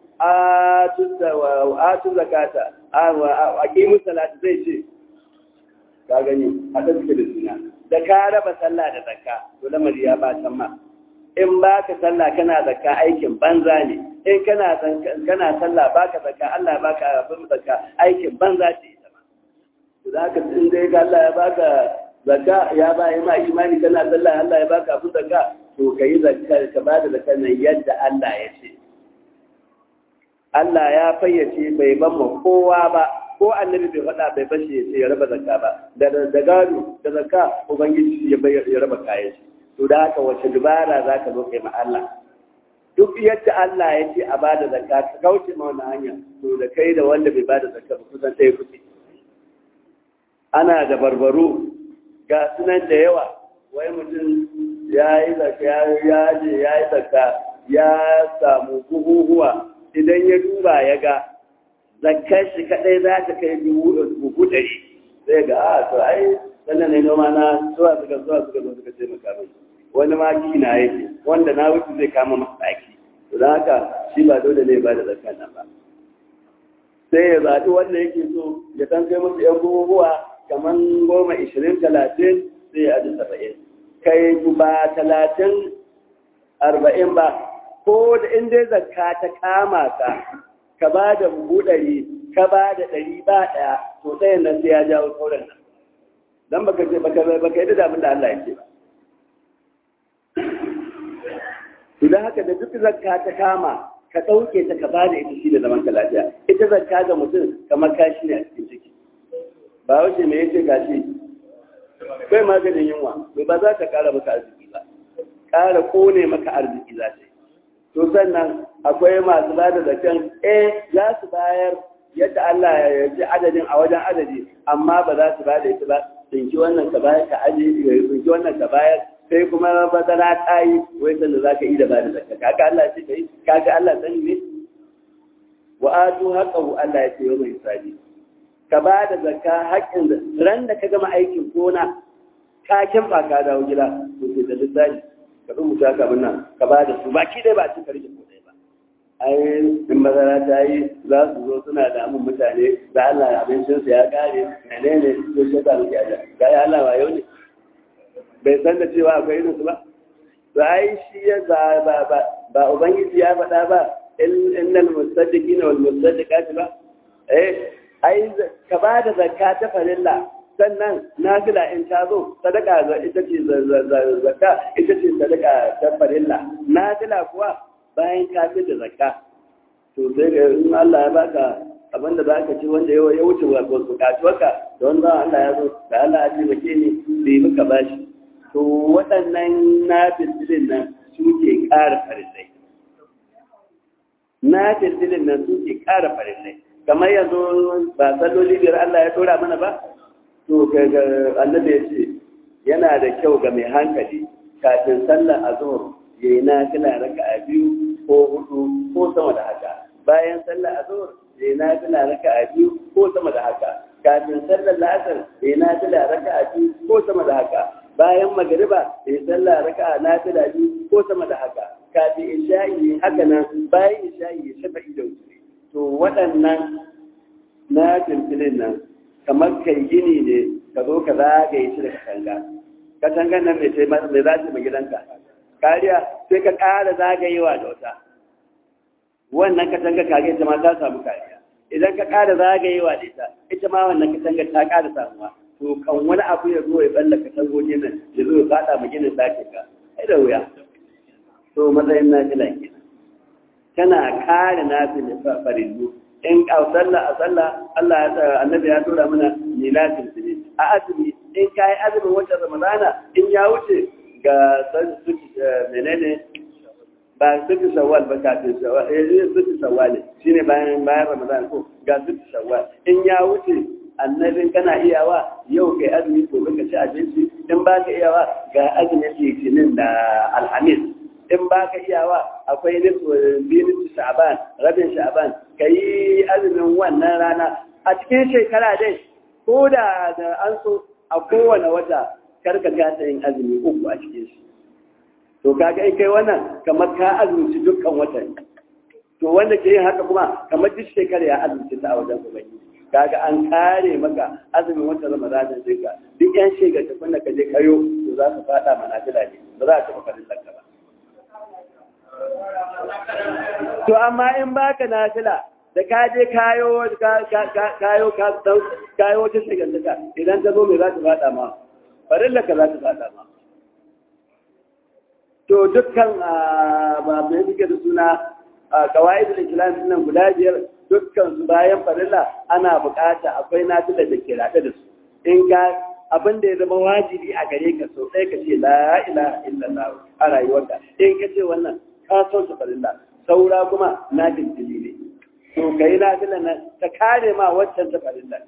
atu zakata a kimin salatu zai ce ka gani a da suke da suna da ka raba sallah da zakka to lamari ya ba can ma in ba ka sallah kana zakka aikin banza ne in kana kana sallah baka zakka Allah ya baka abin zakka aikin banza ce ita ma to da haka in dai ga Allah ya baka zakka ya ba ma imani kana sallah Allah ya baka abin zakka to kai zakka ka ba da zakka nan yadda Allah ya ce Allah ya fayyace bai ban ma kowa ba ko annabi bai faɗa bai bashi ya ce ya raba zakka ba da da gado da zakka ubangiji ya bayar ya raba kayan shi to da haka wace dubara zaka zo kai ma Allah duk yadda Allah ya ce a bada zakka ka kauce ma wannan hanya to da kai da wanda bai bada zakka ba kusan ɗaya kuke ana da barbaro ga sunan da yawa wai mutum ya yi zakka ya je ya yi zakka ya samu buhuhuwa idan ya duba ya ga zakkar shi kadai za ta kai buhu ɗari sai ga a to ai sannan ne noma na zuwa suka zuwa suka zo suka taimaka mai wani ma kina yake wanda na wuce zai kama masa ɗaki to don haka shi ba dole ne ba da zakkar nan ba sai ya zaɓi wanda yake so ya san kai musu yan buhuhuwa kamar goma ishirin talatin sai ya aji saba'in kai ba talatin arba'in ba ko da in dai zakka ta kama ka ka ba da buhu ɗari ka ba da ɗari ba ɗaya to ɗayan nan sai ya jawo sauran nan don baka ce baka baka yi da abin da Allah ya ce ba idan haka da duk zakka ta kama ka ɗauke ta ka ba da ita shi da zaman ka lafiya ita zakka ga mutum kamar kashi ne a cikin ciki ba wace me yace gashi bai maganin yunwa to ba za ta ƙara maka arziki ba ƙara kone maka arziki za ta yi to sannan akwai masu ba da zaken eh za su bayar yadda Allah ya ji adadin a wajen adadi amma ba za su ba da ita ba tsinki wannan ka bayar ka aje tsinki wannan ka bayar sai kuma bazara ta yi wai sanda za ka yi da ba da zakka kaga Allah ce kai kaga Allah sani ne wa atu haqqahu Allah ya ce wa mai sadi ka ba da zakka haƙƙin ran da ka gama aikin gona ka kimba ka dawo gida to ke da lissafi ka rubuta ka nan ka ba da su baki dai ba a cikin rike ko dai ba ai in bazara ta yi za su zo suna da amin mutane da Allah abincin su ya kare menene to shi ta muke aja ga ya Allah wayo ne bai san da cewa akwai irin su ba to ai shi ya ba ba ba ba ubangiji ya faɗa ba innal musaddiqina wal musaddiqati ba eh ai ka ba da zakka ta farilla sannan nafila in ta zo sadaka ita ce zakka ita ce sadaka ta farilla nafila kuwa bayan ka fi da zakka to sai ga in Allah ya baka abin da zaka ci wanda ya wuce bukatuwarka da wanda Allah ya zo da Allah ya taimake ni bai muka bashi to waɗannan na filfilin nan suke ƙara farillai na filfilin nan suke ƙara farillai kamar yanzu ba salloli biyar Allah ya tura mana ba to ga annabi ya ce yana da kyau ga mai hankali kafin sallar azhar yayi nafila raka'a biyu ko hudu ko sama da haka bayan sallar azhar yayi nafila raka'a biyu ko sama da haka kafin sallar la'asar yayi nafila raka'a biyu ko sama da haka bayan magriba yayi sallar raka'a nafila biyu ko sama da haka kafin isha'i haka nan bayan isha'i ya shafa da wuce to waɗannan na filfilin nan kamar kai gini ne ka zo ka zagaye shi da katanga katangan nan mai mai za ta gidanka kariya sai ka ƙara zagayewa da wata wannan katanga kage ita ma ta samu kariya idan ka ƙara zagayewa da ita ita ma wannan katanga ta ƙara samuwa to kan wani abu ya zo ya balla katangoji nan ya zo ya faɗa ma ginin ɗakin ka ai da wuya to matsayin na fila kenan tana kare na farillu in a sallah a sallah Allah ya tsara annabi ya tura mana milatin ne a azumi in kai azumin wata ramadana in ya wuce ga suki menene ba suki shawwal ba kafin shawwal eh suki shawwal shine bayan bayan ramadan ko ga suki shawwal in ya wuce annabin kana iyawa yau kai azumi gobe ka ci abinci in ba ka iyawa ga azumin litinin da alhamis in ba ka iyawa akwai nisfu sha'ban rabin sha'ban ka yi azumin wannan rana a cikin shekara dai ko da an so a kowane wata karka gasa yin azumi uku a cikin shi to kaga in kai wannan kamar ka azumci dukkan watan to wanda ke yin haka kuma kamar duk shekara ya azumci ta a wajen ubangiji kaga an kare maka azumin watan ramadanin sai ka duk yan shekara da ka je kayo to za ka fada manafila ne ba za ka taɓa farin lanka ba To amma in baka nafila da ka je kayo kayo kayo wata shigantaka idan ta zo mai za ta fada ma farilla ka za ta fada ma to dukkan ba mai suke da suna kawai da islam nan guda biyar dukkan su bayan farilla ana bukata akwai nafila da ke rada da su in ka abin da ya zama wajibi a gare ka so sai ka ce la ilaha illallah a rayuwarka in ka ce wannan ka son su farilla saura kuma na dindini ne to ka yi nafilan nan ta kare ma waccan ta farilla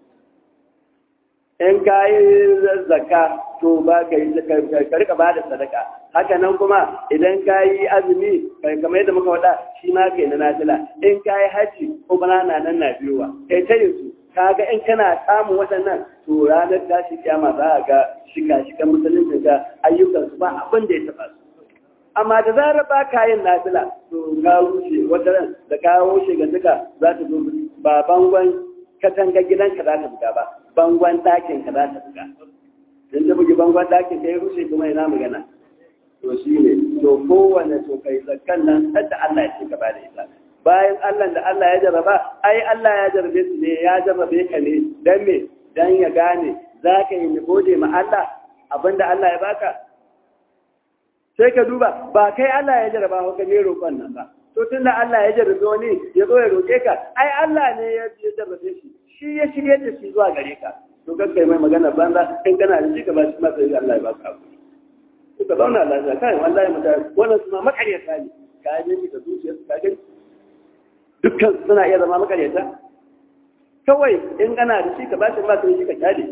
in ka yi zakka to ba ka yi ka rika ba da sadaka haka nan kuma idan ka yi azumi kamar yadda muka faɗa shi ma kai na nafila in ka yi haji kuma na nan na biyowa kai ta yi su kaga in kana samun waɗannan to ranar tashi kiyama za a ga shika-shikan musulunci ga ayyukansu ba abin da ya taɓa su amma da zarar ba ka yin nafila to ka rushe wata ran da ka rushe ga duka za ta zo ba bangon katanga gidanka za ta buga ba bangon ɗakin ka za ta buga in ta bugi bangon ɗakin ka ya rushe kuma ina magana to shi ne to kowane to kai zakkan nan sadda Allah ya ce ka ba da ita bayan Allah da Allah ya jarraba ai Allah ya jarrabe su ne ya jarrabe ka ne dan me dan ya gane za ka yi gode ma Allah abinda Allah ya baka sai ka duba ba kai Allah ya jarraba ko ne roƙon nan ba to tunda Allah ya jarrabe wani ya zo ya roƙe ka ai Allah ne ya jarrabe shi shi ya shirye da shi zuwa gare ka to kan kai mai magana banza in kana da shi ka ba shi matsayi Allah ya baka abu ka zauna lafiya kai wallahi mutane wannan su ma makaryata ne ka yi da zuciyarsu ka gani dukkan suna iya zama makaryata kawai in ana da shi ka ba shi ba shi ka kyale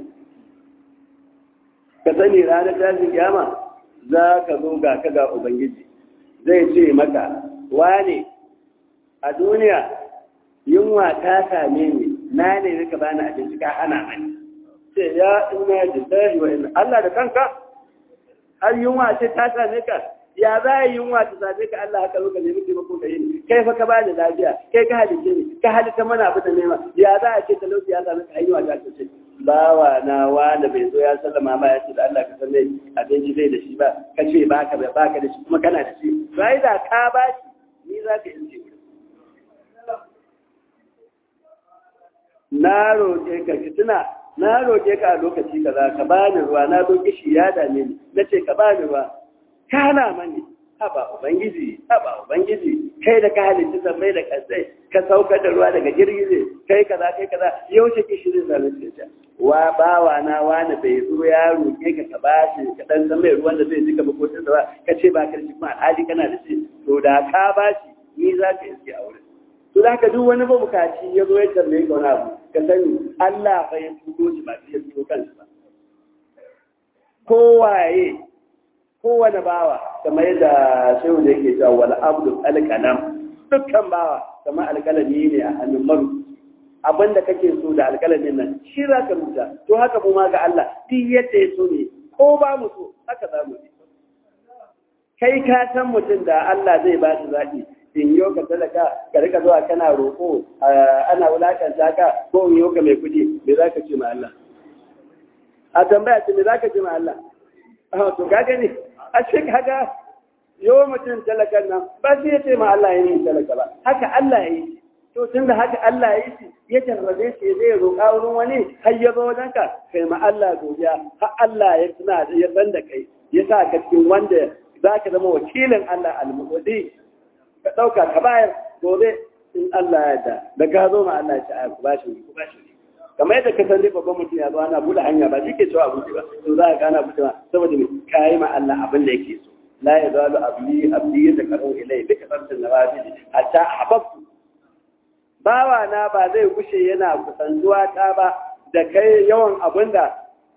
ka sani ranar tashin kiyama za ka zo ga ka ga ubangiji zai ce maka wane a duniya yunwa ta same ni na ne ka bani abinci ka hana mani ce ya ina lillahi wa inna Allah da kanka har yunwa ce ta same ka ya za a yi yunwa ta same ka Allah haka zo ka nemi taimako ka yi kai fa ka bani lafiya kai ka halice ni ka halitta mana abu da nema ya za a ce talauci ya same ka hanyar ta ce bawa na wanda bai zo ya sallama ma ya ce da Allah ka san mai abinci zai da shi ba ka ce baka ba baka da shi kuma kana da shi sai da ka ba shi ni za ka yi na roƙe ka ki tuna na roƙe ka a lokaci kaza ka bani ruwa na zo kishi ya dame ni nace ka bani ruwa kana mani haba ubangiji haba ubangiji kai da ka halitta sammai da kasai ka saukar da ruwa daga girgize kai kaza kai kaza yaushe kishirin da nake ta wa bawa na wani bai zo ya roke ka ka bashi ka dan san mai ruwan da zai jika makotin da ka ce ba ka shi kuma alhali kana da shi to da ka bashi ni za ka iske a wurin to da ka duk wani mabukaci ya zo ya tambaye ka wani abu ka sani Allah fa ya tudo shi ba shi ya tudo kansa ba kowaye kowane bawa kamar yadda shehu da yake cewa wal abdu alqalam dukkan bawa kamar alqalami ne a hannun maru abinda kake so da alqalamin nan shi za ka rubuta to haka mu ma ga Allah duk yadda ya so ne ko ba mu so haka za mu yi kai ka san mutum da Allah zai ba shi zaki in yau ka talaka ka rika zuwa kana roƙo ana wulakanta ka ko in yau ka mai kuɗi me za ka ce ma Allah a tambaya ce me za ka ce ma Allah to ka gani a cikin haka yau mutum talakan nan ba sai ya ce ma Allah ya yi talaka ba haka Allah ya yi to tun da haka Allah ya yi shi ya jarrabe shi zai roƙa wurin wani har ya zo wajen ka kai ma Allah godiya har Allah ya tuna ya san da kai ya sa ka cikin wanda za ka zama wakilin Allah al-muqaddi ka ɗauka ka bayar gobe in Allah ya da da ka zo ma Allah ya ce ku bashi ku bashi kamar yadda ka san dai babban mutum ya zo ana buɗe hanya ba shi ke cewa abinci ba to za ka gana buɗe saboda me kayi ma Allah abin da yake so la yazalu abdi abdi yataqarru ilay bi kasratin nawafil hatta ahbabtu bawa na ba zai kushe yana kusantuwa ta ba da kai yawan abin da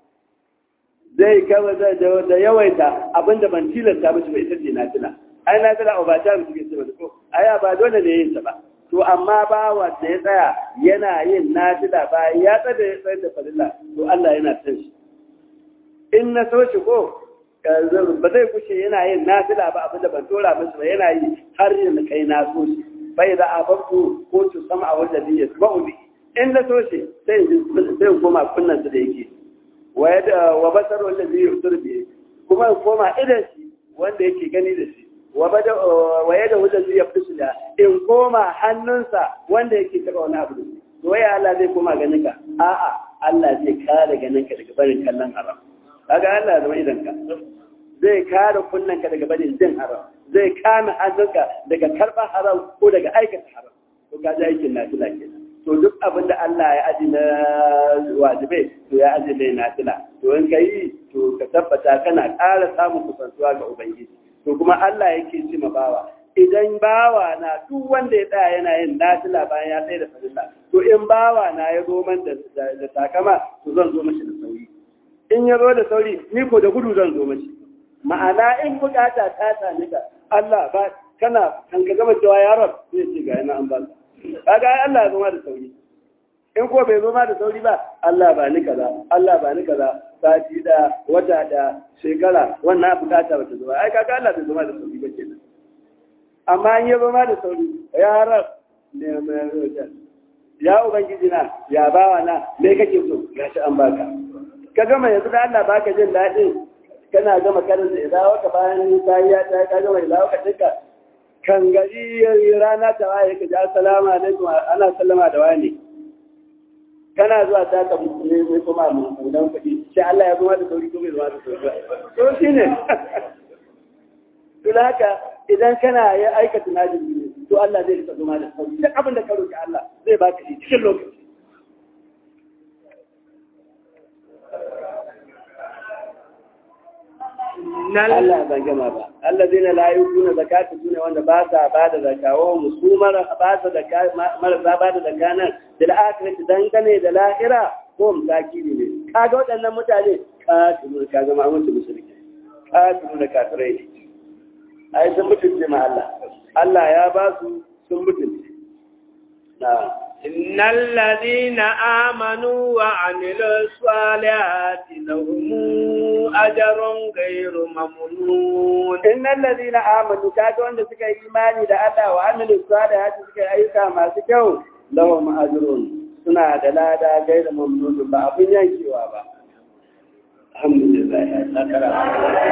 zai kama da yawaita abin da ban tilasta mishi ba ita ce na tila ai na tila ba ta mishi ke ce ba ko ai ba dole ne yin ta ba to amma ba wanda ya tsaya yana yin nafila bayan ya tsada ya tsayar da falilla to Allah yana son shi in na so shi ko ba zai kushe yana yin nafila ba abin da ban tora masa ba yana yi har yin kai na so shi bai da ababtu ko tu sama a wajen da ya ba ubi in na so shi sai sai koma kunnan su da yake wa yada wa basar wanda zai yusur bi kuma koma idan shi wanda yake gani da shi waye da wajen zai yafi su da in koma hannunsa wanda yake taɓa wani abu to waye Allah zai koma ganin ka a'a Allah zai kare ganin ka daga barin kallon haram kaga Allah ya zama idan ka zai kare kunnen ka daga barin jin haram zai kame hannunka daga karɓar haram ko daga aikata haram to ka ji aikin nafila kenan to duk abin da Allah ya aji na wajibai to ya aji mai nafila to in ka yi to ka tabbata kana ƙara samun kusantuwa ga Ubangiji to kuma Allah yake ce ma bawa idan bawa na duk wanda ya tsaya yana yin nafila bayan ya tsaye da farilla to in bawa na ya zo man da takama to zan zo mashi da sauri in ya zo da sauri ni ko da gudu zan zo mashi ma'ana in bukata ta sami ka Allah ba kana kan ka gama cewa ya rab zai ce ga yana an ba kaga Allah ya zo ma da sauri in ko bai zo ma da sauri ba Allah ba ni kaza Allah ba ni kaza sati da wata da shekara wannan bukata ba ta zo ai kaga Allah bai zo ma da sauri ba kenan amma in ya zo ma da sauri ya rab ne mai roja ya ubangiji na ya bawa na me kake so gashi an baka ka gama yanzu da Allah baka jin daɗi kana gama karin da idan waka bayan bayan ta ka gama idan waka dinka kan gari rana ta waye ka ji assalamu alaikum ana sallama da wani kana zuwa ta ka ne mai kuma mu dan kuɗi sai Allah ya zama da sauri ko bai zama da sauri to shine to haka idan kana ya aikata najin to Allah zai rika zama da sauri duk abin da ka roki Allah zai baka shi cikin lokaci Allah ban gama ba. Allah zai na layu kuna zakata su ne wanda ba sa ba da zakawa musu mara ba sa marasa ba da zaka nan da la'akirci dangane da lahira ko musaki ne. Kaga waɗannan mutane katilu ka zama mutu musulmi. Katilu da kafirai ne. Ai sun mutunce ma Allah. Allah ya ba su sun mutunce. Na. إن الذين آمنوا وعملوا الصالحات لهم أجر غير ممنون إن الذين آمنوا كادوا عند سكا إيماني دا الله وعملوا الصالحات سكا أيسا ما سكوا لهم أجر سنة دلالة غير ممنون بأبن ينكوا با الحمد لله